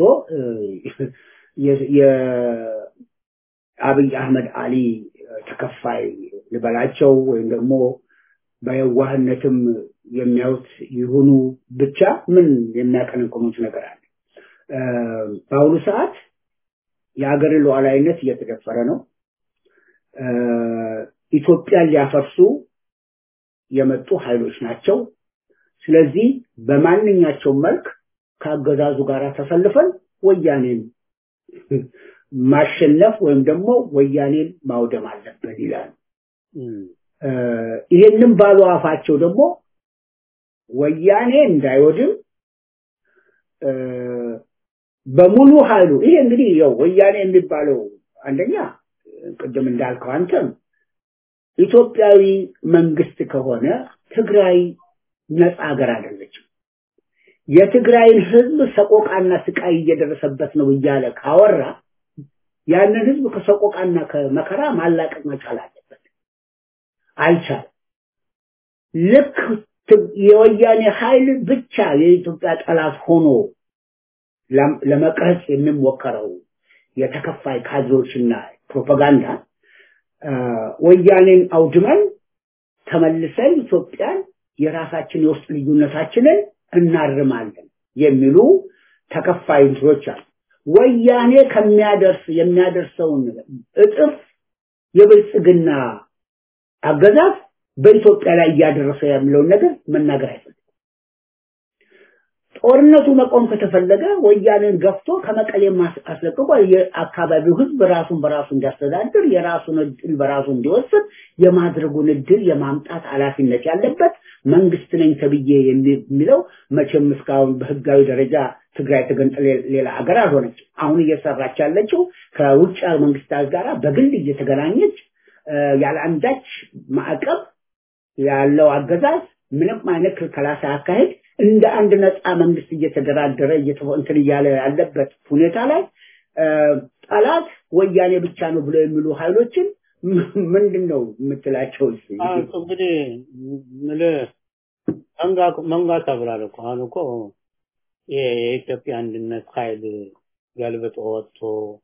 የአብይ አህመድ አሊ ተከፋይ ልበላቸው ወይም ደግሞ በየዋህነትም የሚያዩት ይሁኑ ብቻ ምን የሚያቀነቅኑት ነገር አለ? በአሁኑ ሰዓት የሀገር ሉዓላዊነት እየተደፈረ ነው። ኢትዮጵያን ሊያፈርሱ የመጡ ኃይሎች ናቸው። ስለዚህ በማንኛቸውም መልክ ከአገዛዙ ጋር ተሰልፈን ወያኔን ማሸነፍ ወይም ደግሞ ወያኔን ማውደም አለብን ይላል። ይሄንን ባሉ አፋቸው ደግሞ ወያኔ እንዳይወድም በሙሉ ኃይሉ ይሄ እንግዲህ ያው ወያኔ የሚባለው አንደኛ ቅድም እንዳልከው አንተም ኢትዮጵያዊ መንግስት ከሆነ ትግራይ ነፃ ሀገር አይደለችም። የትግራይን ህዝብ ሰቆቃና ስቃይ እየደረሰበት ነው እያለ ካወራ ያንን ህዝብ ከሰቆቃና ከመከራ ማላቀቅ መቻል አለበት። አልቻለም። ልክ የወያኔ ኃይል ብቻ የኢትዮጵያ ጠላት ሆኖ ለመቅረጽ የሚሞከረው የተከፋይ ካድሬዎችና ፕሮፓጋንዳ ወያኔን አውድመን ተመልሰን ኢትዮጵያን የራሳችን የውስጥ ልዩነታችንን እናርማለን የሚሉ ተከፋይ እንትኖች አሉ። ወያኔ ከሚያደርስ የሚያደርሰውን እጥፍ የብልጽግና አገዛዝ በኢትዮጵያ ላይ እያደረሰ ያለውን ነገር መናገር አይፈልግም። ጦርነቱ መቆም ከተፈለገ ወያኔን ገፍቶ ከመቀሌ አስለቅቆ የአካባቢው ህዝብ ራሱን በራሱ እንዲያስተዳድር የራሱን እድል በራሱ እንዲወስድ የማድረጉን እድል የማምጣት ኃላፊነት ያለበት መንግስት ነኝ ተብዬ የሚለው መቼም እስካሁን በህጋዊ ደረጃ ትግራይ ተገንጥላ ሌላ ሀገር አልሆነችም። አሁን እየሰራች ያለችው ከውጭ መንግስታት ጋር በግል እየተገናኘች ያለ አንዳች ማዕቀብ ያለው አገዛዝ ምንም አይነት ክልከላ ሳያካሄድ እንደ አንድ ነፃ መንግስት እየተደራደረ እንትን እያለ ያለበት ሁኔታ ላይ ጠላት ወያኔ ብቻ ነው ብሎ የሚሉ ኃይሎችን ምንድን ነው የምትላቸው? እንግዲህ ምልህ መንጋ ተብሏል እኮ አሁን እኮ የኢትዮጵያ አንድነት ኃይል ገልብጦ ወጥቶ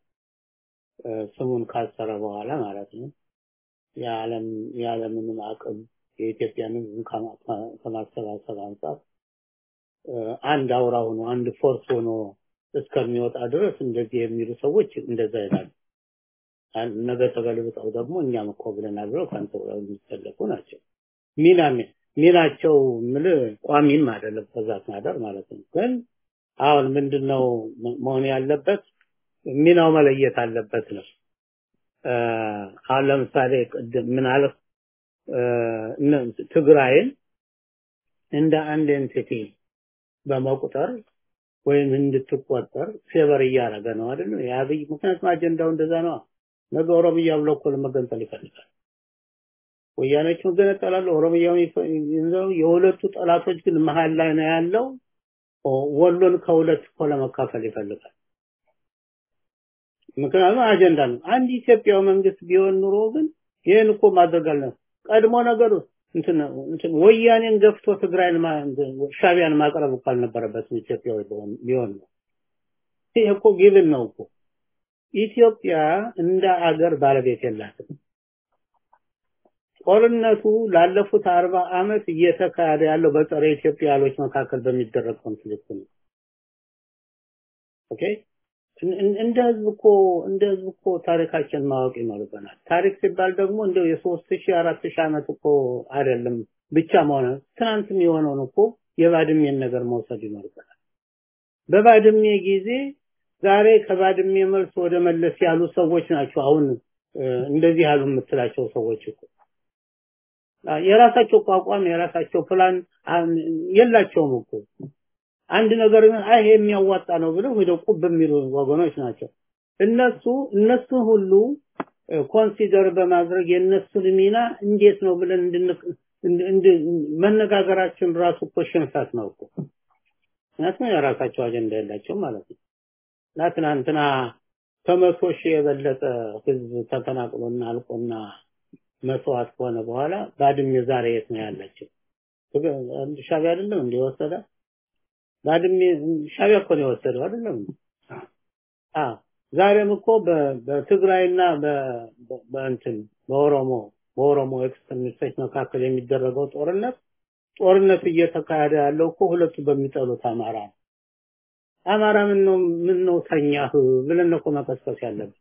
ስሙን ካሰረ በኋላ ማለት ነው የዓለም የዓለምንም አቅም የኢትዮጵያን ህዝብ ከማሰባሰብ አንጻር አንድ አውራ ሆኖ አንድ ፎርስ ሆኖ እስከሚወጣ ድረስ እንደዚህ የሚሉ ሰዎች እንደዛ ይላሉ። ነገ ተገልብጠው ደግሞ እኛም እኮ ብለናል ብለው ከአንተ ጋር የሚሰለፉ ናቸው። ሚና ሚናቸው ምል ቋሚም አይደለም በዛት ማደር ማለት ነው። ግን አሁን ምንድነው መሆን ያለበት? ሚናው መለየት አለበት ነው። አሁን ለምሳሌ ቅድም ምን አለ ትግራይን እንደ አንድ ኤንቲቲ በመቁጠር ወይም እንድትቆጠር ፌቨር እያደረገ ነው አይደል? የአብይ ምክንያቱም አጀንዳው እንደዛ ነው። ነገ ኦሮሚያ ብሎ እኮ ለመገንጠል ይፈልጋል። ወያኔዎች መገነጠላሉ፣ ኦሮሚያውን ይዘው የሁለቱ ጠላቶች ግን መሀል ላይ ነው ያለው። ወሎን ከሁለት እኮ ለመካፈል ይፈልጋል። ምክንያቱም አጀንዳ ነው። አንድ ኢትዮጵያዊ መንግስት ቢሆን ኑሮ ግን ይህን እኮ ማድረግ አለ ቀድሞ ነገሩ እንትን እንትን ወያኔን ገፍቶ ትግራይን ሻቢያን ማቅረብ እኮ አልነበረበትም ኢትዮጵያዊ ቢሆን ነው። ይሄ እኮ ጊቭን ነው እኮ ኢትዮጵያ እንደ አገር ባለቤት የላትም። ጦርነቱ ላለፉት አርባ አመት እየተካሄደ ያለው በጸረ ኢትዮጵያኖች መካከል በሚደረግ ኮንፍሊክት ነው። ኦኬ እንደ ህዝብ እኮ እንደ ህዝብ እኮ ታሪካችን ማወቅ ይኖርብናል። ታሪክ ሲባል ደግሞ እንደው የሶስት ሺህ አራት ሺህ ዓመት እኮ አይደለም ብቻ መሆን ትናንትም የሆነውን እኮ የባድሜን ነገር መውሰድ ይኖርብናል። በባድሜ ጊዜ ዛሬ ከባድሜ መልስ ወደ መለስ ያሉ ሰዎች ናቸው አሁን እንደዚህ ያሉ የምትላቸው ሰዎች እኮ የራሳቸው ቋቋም የራሳቸው ፕላን የላቸውም እኮ አንድ ነገር አይ ይሄ የሚያዋጣ ነው ብለው ሄደው ቁብ የሚሉ ወገኖች ናቸው። እነሱ እነሱን ሁሉ ኮንሲደር በማድረግ የእነሱን ሚና እንዴት ነው ብለን መነጋገራችን ራሱ እኮ ሽንፈት ነው እኮ። ምክንያቱም የራሳቸው አጀንዳ የላቸው ማለት ነው። እና ትናንትና ከመቶ ሺህ የበለጠ ህዝብ ተፈናቅሎና አልቆና መስዋዕት ከሆነ በኋላ ባድሜ ዛሬ የት ነው ያለችው? ሻቢያ አይደለም እንደ ወሰደ ባድሜ ሻቢያ እኮ ነው የወሰደው አይደለም? አዎ ዛሬም እኮ በትግራይና በእንትን በኦሮሞ በኦሮሞ ኤክስትሪሚስቶች መካከል የሚደረገው ጦርነት ጦርነት እየተካሄደ ያለው እኮ ሁለቱ በሚጠሉት አማራ ነው። አማራ ምን ነው ምን ነው ተኛህ ብለን እኮ መቀስቀስ ያለብን።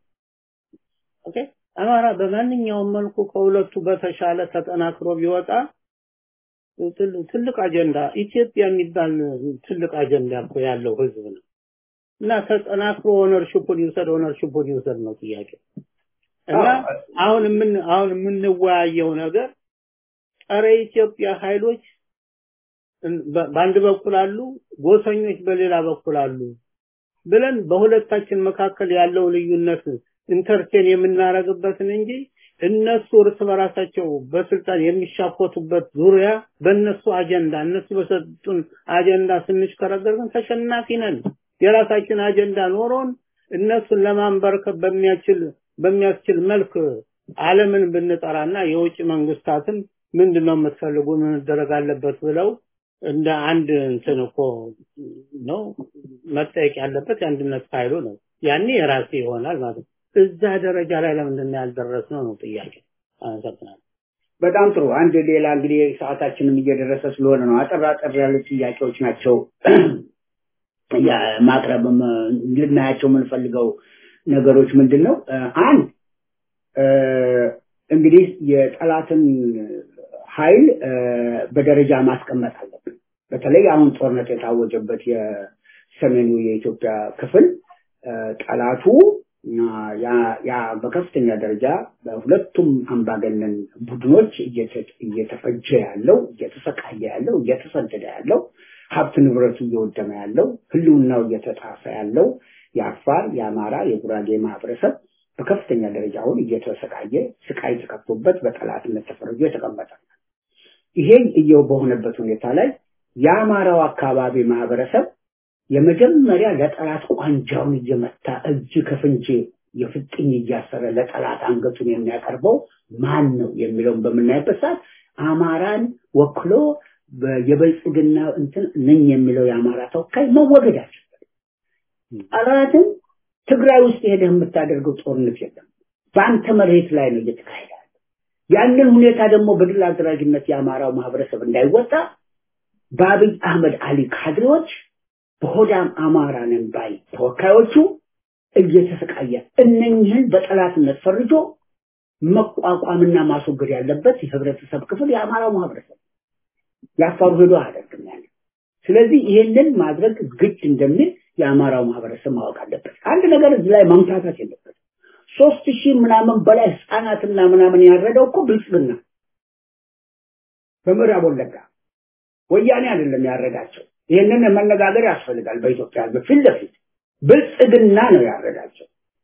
ኦኬ አማራ በማንኛውም መልኩ ከሁለቱ በተሻለ ተጠናክሮ ቢወጣ ትል- ትልቅ አጀንዳ ኢትዮጵያ የሚባል ትልቅ አጀንዳ እኮ ያለው ህዝብ ነው እና ተጠናክሮ ኦነርሽፑን ይውሰድ ኦነርሽፑን ይውሰድ ነው ጥያቄ እና አዎ። አሁን ምን አሁን የምንወያየው ነገር ጸረ ኢትዮጵያ ኃይሎች እን- በ- በአንድ በኩል አሉ፣ ጎሰኞች በሌላ በኩል አሉ ብለን በሁለታችን መካከል ያለው ልዩነት ኢንተርቴን የምናረግበትን እንጂ እነሱ እርስ በራሳቸው በስልጣን የሚሻኮቱበት ዙሪያ በእነሱ አጀንዳ እነሱ በሰጡን አጀንዳ ስንሽከረከር ግን ተሸናፊ ነን። የራሳችን አጀንዳ ኖሮን እነሱን ለማንበርከብ በሚያችል በሚያስችል መልክ ዓለምን ብንጠራና የውጭ መንግስታትን ምንድነው የምትፈልጉ ምን መደረግ አለበት ብለው እንደ አንድ እንትን እኮ ነው መጠየቅ ያለበት የአንድነት ኃይሉ ነው። ያኔ የራሴ ይሆናል ማለት ነው። እዛ ደረጃ ላይ ለምንድን ነው ያልደረስነው ነው ጥያቄ። አመሰግናለሁ። በጣም ጥሩ። አንድ ሌላ እንግዲህ ሰዓታችንም እየደረሰ ስለሆነ ነው አጠር አጠር ያሉ ጥያቄዎች ናቸው ያ- ማቅረብም እ፣ ልናያቸው የምንፈልገው ነገሮች ምንድን ነው? እ፣ አንድ እ፣ እንግዲህ የጠላትን ኃይል እ፣ በደረጃ ማስቀመጥ አለብን። በተለይ አሁን ጦርነት የታወጀበት የሰሜኑ የኢትዮጵያ ክፍል እ፣ ጠላቱ አ፣ ያ ያ በከፍተኛ ደረጃ በሁለቱም አምባገነን ቡድኖች እየተ- እየተፈጀ ያለው እየተሰቃየ ያለው እየተሰደደ ያለው ሀብት ንብረቱ እየወደመ ያለው ህልውናው እየተጣፈ ያለው የአፋር የአማራ የጉራጌ ማህበረሰብ በከፍተኛ ደረጃ አሁን እየተሰቃየ ስቃይ ተከፍቶበት በጠላትነት ተፈርጆ የተቀመጠ ነው። ይሄ እየው በሆነበት ሁኔታ ላይ የአማራው አካባቢ ማህበረሰብ የመጀመሪያ ለጠላት ቋንጃውን እየመታ እጅ ከፍንጅ የፍጥኝ እያሰረ ለጠላት አንገቱን የሚያቀርበው ማን ነው የሚለውን በምናይበት ሰዓት አማራን ወክሎ በ- የብልጽግና እንትን ነኝ የሚለው የአማራ ተወካይ መወገድ አለበት። ጠላትን ትግራይ ውስጥ ሄደህ የምታደርገው ጦርነት የለም። በአንተ መሬት ላይ ነው እየተካሄደ ያለው። ያንን ሁኔታ ደግሞ በድል አድራጊነት የአማራው ማህበረሰብ እንዳይወጣ በአብይ አህመድ አሊ ካድሬዎች በሆዳም አማራ ነን ባይ ተወካዮቹ እየተሰቃየ እነኝህን በጠላትነት ፈርጆ መቋቋምና ማስወገድ ያለበት የህብረተሰብ ክፍል የአማራው ማህበረሰብ ያፋሩ ሄዶ አያደርግም ያለ። ስለዚህ ይሄንን ማድረግ ግድ እንደሚል የአማራው ማህበረሰብ ማወቅ አለበት። አንድ ነገር እዚህ ላይ ማምታታት የለበት። ሶስት ሺህ ምናምን በላይ ህፃናትና ምናምን ያረደው እኮ ብልጽግና በምዕራብ ወለጋ ወያኔ አይደለም ያረዳቸው። ይህንን መነጋገር ያስፈልጋል። በኢትዮጵያ ህዝብ ፊት ለፊት ብልጽግና ነው ያረዳቸው።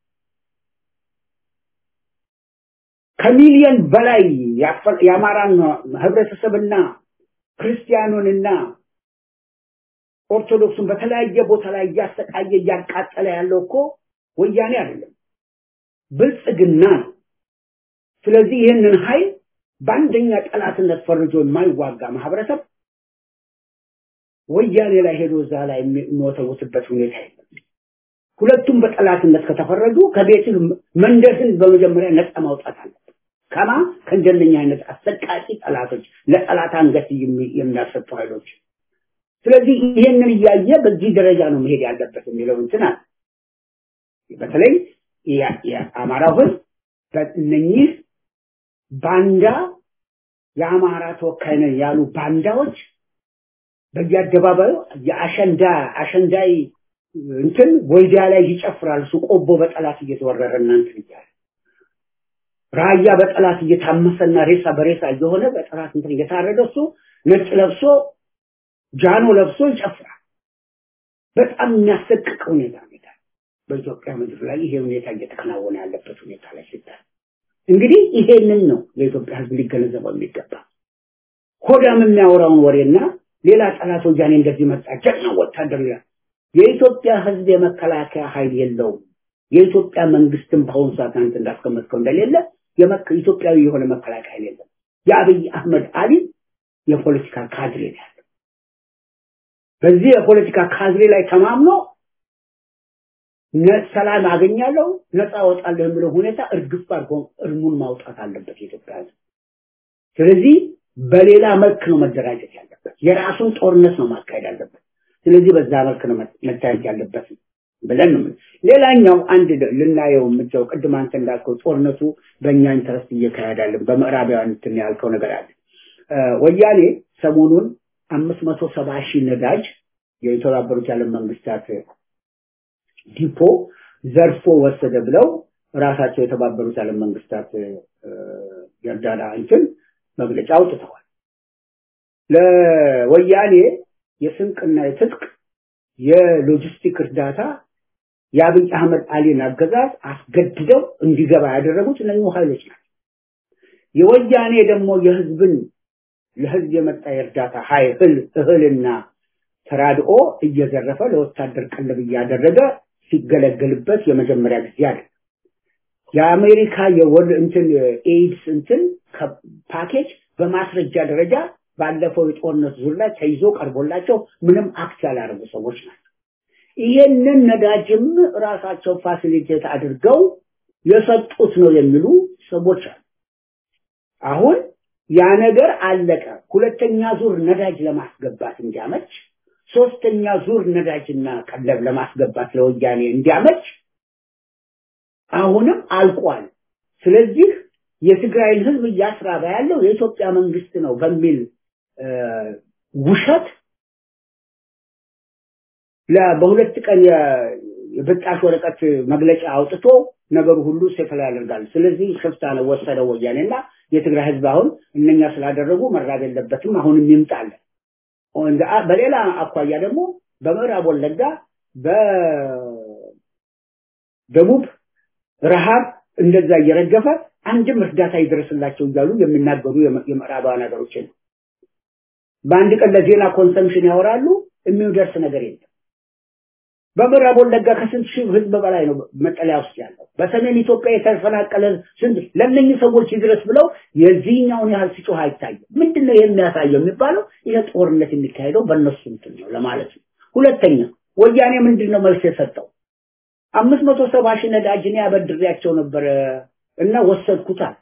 ከሚሊዮን በላይ ያፈ- የአማራን ህብረተሰብና ክርስቲያኑንና ኦርቶዶክሱን በተለያየ ቦታ ላይ እያሰቃየ እያቃጠለ ያለው እኮ ወያኔ አይደለም ብልጽግና ነው። ስለዚህ ይህንን ኃይል በአንደኛ ጠላትነት ፈርጆ የማይዋጋ ማህበረሰብ ወያኔ ላይ ሄዶ እዛ ላይ የሚወተውትበት ሁኔታ የለም። ሁለቱም በጠላትነት ከተፈረጁ ከቤትህ መንደርህን በመጀመሪያ ነፃ ማውጣት አለበት። ከማ ከእንደነኛ አይነት አሰቃቂ ጠላቶች ለጠላት አንገት የሚ- የሚያሰጡ ኃይሎች። ስለዚህ ይሄንን እያየ በዚህ ደረጃ ነው መሄድ ያለበት የሚለው እንትን አለ። በተለይ ያ- የአማራው ህዝብ በእነኚህ ባንዳ የአማራ ተወካይ ነን ያሉ ባንዳዎች በየአደባባዩ የአሸንዳ አሸንዳይ እንትን ወይዳ ላይ ይጨፍራል። እሱ ቆቦ በጠላት እየተወረረ እናንትን እያለ ራያ በጠላት እየታመሰና ሬሳ በሬሳ እየሆነ በጠላት እንትን እየታረደ እሱ ነጭ ለብሶ ጃኖ ለብሶ ይጨፍራል። በጣም የሚያሰቅቅ ሁኔታ ሁኔታ በኢትዮጵያ ምድር ላይ ይሄ ሁኔታ እየተከናወነ ያለበት ሁኔታ ላይ ሲታይ እንግዲህ ይሄንን ነው ለኢትዮጵያ ሕዝብ ሊገነዘበው የሚገባ። ሆዳም የሚያወራውን ወሬና ሌላ ጠላት ወያኔ እንደዚህ መጣ ጀግና ወታደር ይላል። የኢትዮጵያ ሕዝብ የመከላከያ ኃይል የለውም። የኢትዮጵያ መንግስትም በአሁኑ ሰዓት አንተ እንዳስቀመጥከው እንደሌለ የመከ- ኢትዮጵያዊ የሆነ መከላከያ ኃይል የለም። የአብይ አህመድ አሊ የፖለቲካ ካድሬ ነው ያለው። በዚህ የፖለቲካ ካድሬ ላይ ተማምኖ ነ- ሰላም አገኛለሁ ነፃ እወጣለሁ የሚለው ሁኔታ እርግፍ አድርጎ እርሙን ማውጣት አለበት የኢትዮጵያ ህዝብ። ስለዚህ በሌላ መልክ ነው መደራጀት ያለበት። የራሱን ጦርነት ነው ማካሄድ ያለበት። ስለዚህ በዛ መልክ ነው መ- መታየት ያለበት ብለን ነው የምንለው። ሌላኛው አንድ ደ- ልናየው የምትለው ቅድም አንተ እንዳልከው ጦርነቱ በእኛ ኢንተረስት እየካሄዳለን በምዕራባውያን እንትን ያልከው ነገር አለ። እ፣ ወያኔ ሰሞኑን አምስት መቶ ሰባ ሺህ ነዳጅ የተባበሩት የዓለም መንግስታት ዲፖ ዘርፎ ወሰደ ብለው ራሳቸው የተባበሩት የዓለም መንግስታት የእርዳታ እንትን መግለጫ አውጥተዋል። ለወያኔ የስንቅና የትጥቅ የሎጂስቲክ እርዳታ የአብይ አህመድ አሊን አገዛዝ አስገድደው እንዲገባ ያደረጉት እነኚሁ ኃይሎች ናቸው። የወያኔ ደግሞ የህዝብን ለህዝብ የመጣ የእርዳታ ኃይል እህልና ተራድኦ እየዘረፈ ለወታደር ቀለብ እያደረገ ሲገለገልበት የመጀመሪያ ጊዜ አለ። የአሜሪካ የወል እንትን ኤድስ እንትን ፓኬጅ በማስረጃ ደረጃ ባለፈው የጦርነት ዙር ላይ ተይዞ ቀርቦላቸው ምንም አክት ያላደረጉ ሰዎች ናቸው። ይሄንን ነዳጅም ራሳቸው ፋሲሊቴት አድርገው የሰጡት ነው የሚሉ ሰዎች አሉ። አሁን ያ ነገር አለቀ። ሁለተኛ ዙር ነዳጅ ለማስገባት እንዲያመች፣ ሶስተኛ ዙር ነዳጅና ቀለብ ለማስገባት ለወያኔ እንዲያመች አሁንም አልቋል። ስለዚህ የትግራይን ህዝብ እያስራበ ያለው የኢትዮጵያ መንግስት ነው በሚል ውሸት በሁለት ቀን የብጣሽ ወረቀት መግለጫ አውጥቶ ነገሩ ሁሉ ሴትል ያደርጋል። ስለዚህ ሽፍታ ነው ወሰደው ወያኔና የትግራይ ህዝብ አሁን እነኛ ስላደረጉ መራብ የለበትም አሁንም ይምጣል። በሌላ አኳያ ደግሞ በምዕራብ ወለጋ በደቡብ ረሃብ እንደዛ እየረገፈ አንድም እርዳታ ይደርስላቸው እያሉ የሚናገሩ የምዕራባውያን ሀገሮች ነው። በአንድ ቀን ለዜና ኮንሰምሽን ያወራሉ፣ የሚደርስ ነገር የለም። በምዕራብ ወለጋ ከስንት ሺህ ህዝብ በላይ ነው መጠለያ ውስጥ ያለው። በሰሜን ኢትዮጵያ የተፈናቀለ ስንት ለእነኝህ ሰዎች ይድረስ ብለው የዚህኛውን ያህል ሲጮህ አይታይም። ምንድን ነው የሚያሳየው የሚባለው ይሄ ጦርነት የሚካሄደው በእነሱ እንትን ነው ለማለት ነው። ሁለተኛ ወያኔ ምንድን ነው መልስ የሰጠው? አምስት መቶ ሰባ ሺህ ነዳጅ እኔ አበድሬያቸው ነበረ እና ወሰድኩታል።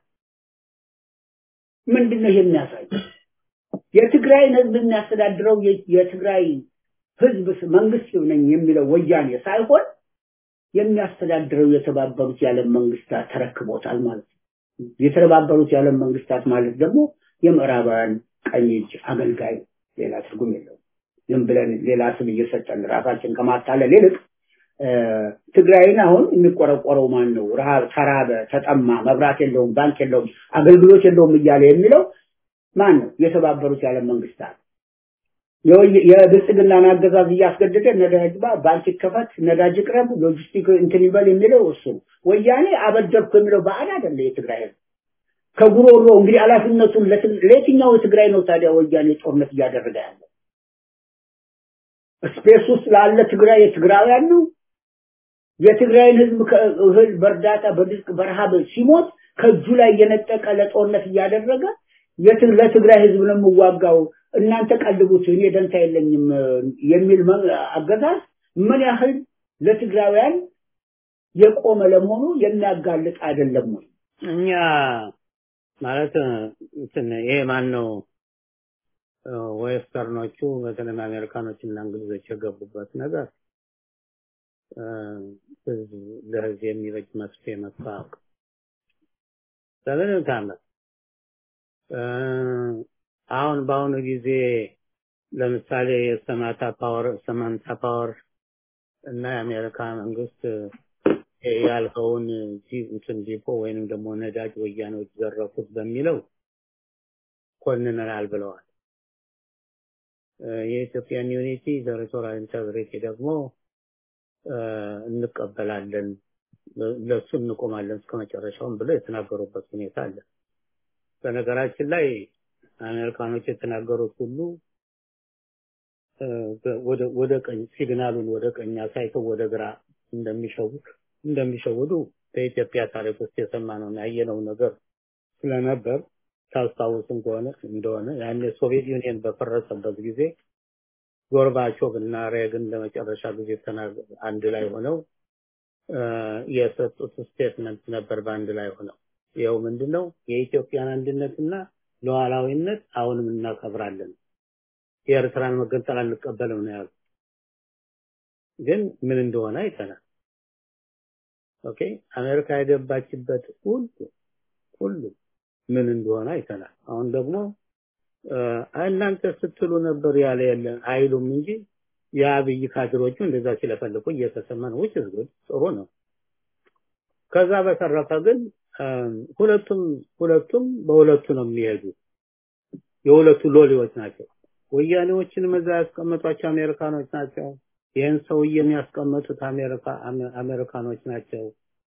ምንድን ነው ይሄ የሚያሳየው? የትግራይን ህዝብ የሚያስተዳድረው የትግራይ ህዝብ መንግስት ነኝ የሚለው ወያኔ ሳይሆን የሚያስተዳድረው የተባበሩት የዓለም መንግስታት ተረክቦታል ማለት ነው። የተባበሩት የዓለም መንግስታት ማለት ደግሞ የምዕራባውያን ቀኝ እጅ አገልጋይ ሌላ ትርጉም የለውም። ዝም ብለን ሌላ ስም እየሰጠን ራሳችን ከማታለል ይልቅ ትግራይን አሁን የሚቆረቆረው ማን ነው? ረሃብ፣ ተራበ፣ ተጠማ፣ መብራት የለውም፣ ባንክ የለውም፣ አገልግሎት የለውም እያለ የሚለው ማን ነው? የተባበሩት የዓለም መንግስታት የብልጽግናን አገዛዝ እያስገደደ ነዳጅ ባንክ ይከፈት፣ ነዳጅ ይቅረብ፣ ሎጂስቲክ እንትን ይበል የሚለው እሱ ወያኔ አበደርኩ የሚለው ባዕድ አይደለ የትግራይ ህዝብ ከጉሮሮ እንግዲህ ኃላፊነቱን ለየትኛው የትግራይ ነው ታዲያ ወያኔ ጦርነት እያደረገ ያለው? ስፔስ ውስጥ ላለ ትግራይ የትግራውያን ነው። የትግራይን ህዝብ እህል በእርዳታ በድርቅ በረሃብ ሲሞት ከእጁ ላይ እየነጠቀ ለጦርነት እያደረገ ለትግራይ ህዝብ ነው የምዋጋው እናንተ ቀልቡት እኔ ደንታ የለኝም የሚል አገዛዝ ምን ያህል ለትግራውያን የቆመ ለመሆኑ የሚያጋልጥ አይደለም ወይ? እኛ ማለት እንትን ይሄ ማን ነው ዌስተርኖቹ በተለይ አሜሪካኖች እና እንግሊዞች የገቡበት ነገር ህዝብ ለህዝብ የሚበጅ መፍትሄ መታወቅ ለምን ታመ አሁን በአሁኑ ጊዜ ለምሳሌ የሰማታ ፓወር ሰማንታ ፓወር እና የአሜሪካ መንግስት ያልከውን እንትን ዲፖ ወይንም ደግሞ ነዳጅ ወያኔዎች ዘረፉት በሚለው ኮንነናል ብለዋል። የኢትዮጵያን ዩኒቲ ቴሪቶሪያል ኢንተግሪቲ ደግሞ እንቀበላለን፣ ለሱ እንቆማለን እስከ መጨረሻውም ብለው የተናገሩበት ሁኔታ አለ። በነገራችን ላይ አሜሪካኖች የተናገሩት ሁሉ ወደ ወደ ቀኝ ሲግናሉን ወደ ቀኝ አሳይተው ወደ ግራ እንደሚሸውዱ እንደሚሸውዱ በኢትዮጵያ ታሪክ ውስጥ የሰማነው ያየነው ነገር ስለነበር ታስታውስም ከሆነ እንደሆነ ያኔ ሶቪየት ዩኒየን በፈረሰበት ጊዜ ጎርባቾቭ እና ሬግን ለመጨረሻ ጊዜ አንድ ላይ ሆነው የሰጡት ስቴትመንት ነበር በአንድ ላይ ሆነው ይኸው ምንድነው የኢትዮጵያን አንድነትና ሉዓላዊነት አሁንም እናከብራለን የኤርትራን መገንጠል አንቀበልም ነው ያሉት ግን ምን እንደሆነ አይተናል ኦኬ አሜሪካ የገባችበት ሁሉ ሁሉ ምን እንደሆነ አይተናል አሁን ደግሞ እናንተ ስትሉ ነበር ያለ የለ አይሉም እንጂ የአብይ ካድሮቹ እንደዛ ሲለፈልፉ እየተሰማ ነው። which is good ጥሩ ነው። ከዛ በተረፈ ግን ሁለቱም ሁለቱም በሁለቱ ነው የሚሄዱ የሁለቱ ሎሌዎች ናቸው። ወያኔዎችን መዛ ያስቀመጧቸው አሜሪካኖች ናቸው። ይህን ሰውዬ የሚያስቀመጡት አሜሪካ አሜሪካኖች ናቸው።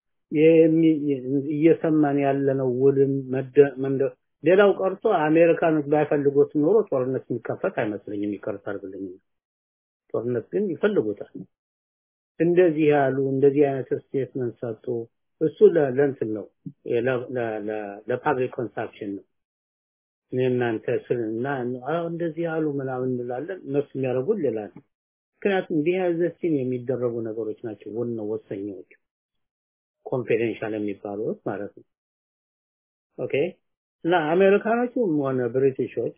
እየሰማን ያለነው ውልም መደ ሌላው ቀርቶ አሜሪካኖች ባይፈልጉት ኖሮ ጦርነት የሚከፈት አይመስለኝም። ይቅርታ አድርግልኝ። ጦርነት ግን ይፈልጉታል። እንደዚህ ያሉ እንደዚህ አይነት ስቴትመንት ሰጡ። እሱ ለእንትን ነው ለፓብሊክ ኮንሳፕሽን ነው። እኔ እናንተ ስልና እንደዚህ ያሉ ምናምን እንላለን። እነሱ የሚያደርጉት ሌላ ነው። ምክንያቱም ቢያዘሲን የሚደረጉ ነገሮች ናቸው ወነ ወሰኞች ኮንፊደንሻል የሚባሉት ማለት ነው። ኦኬ እና አሜሪካኖቹም ሆነ ብሪቲሾች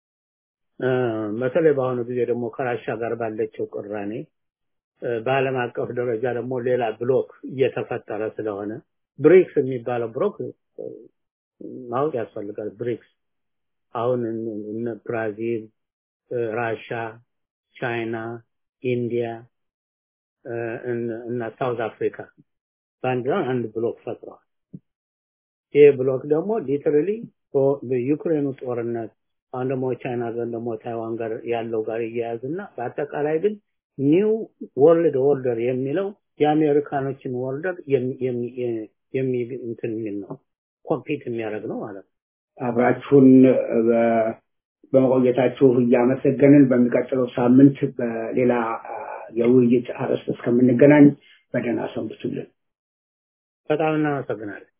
በተለይ በአሁኑ ጊዜ ደግሞ ከራሻ ጋር ባለችው ቅራኔ በዓለም አቀፍ ደረጃ ደግሞ ሌላ ብሎክ እየተፈጠረ ስለሆነ ብሪክስ የሚባለው ብሎክ ማወቅ ያስፈልጋል። ብሪክስ አሁን እነ ብራዚል፣ ራሻ፣ ቻይና፣ ኢንዲያ እና ሳውዝ አፍሪካ በአንድ ላይ አንድ ብሎክ ፈጥረዋል። ይህ ብሎክ ደግሞ ሊተራሊ በዩክሬኑ ጦርነት አሁን ደግሞ ቻይና ጋር ደግሞ ታይዋን ጋር ያለው ጋር እያያዝና በአጠቃላይ ግን ኒው ወርልድ ኦርደር የሚለው የአሜሪካኖችን ወርደር የሚ እንትን የሚል ነው ኮምፒት የሚያደርግ ነው ማለት ነው። አብራችሁን በመቆየታችሁ እያመሰገንን በሚቀጥለው ሳምንት በሌላ የውይይት አርዕስት እስከምንገናኝ በደህና ሰንብቱልን። በጣም እናመሰግናለን።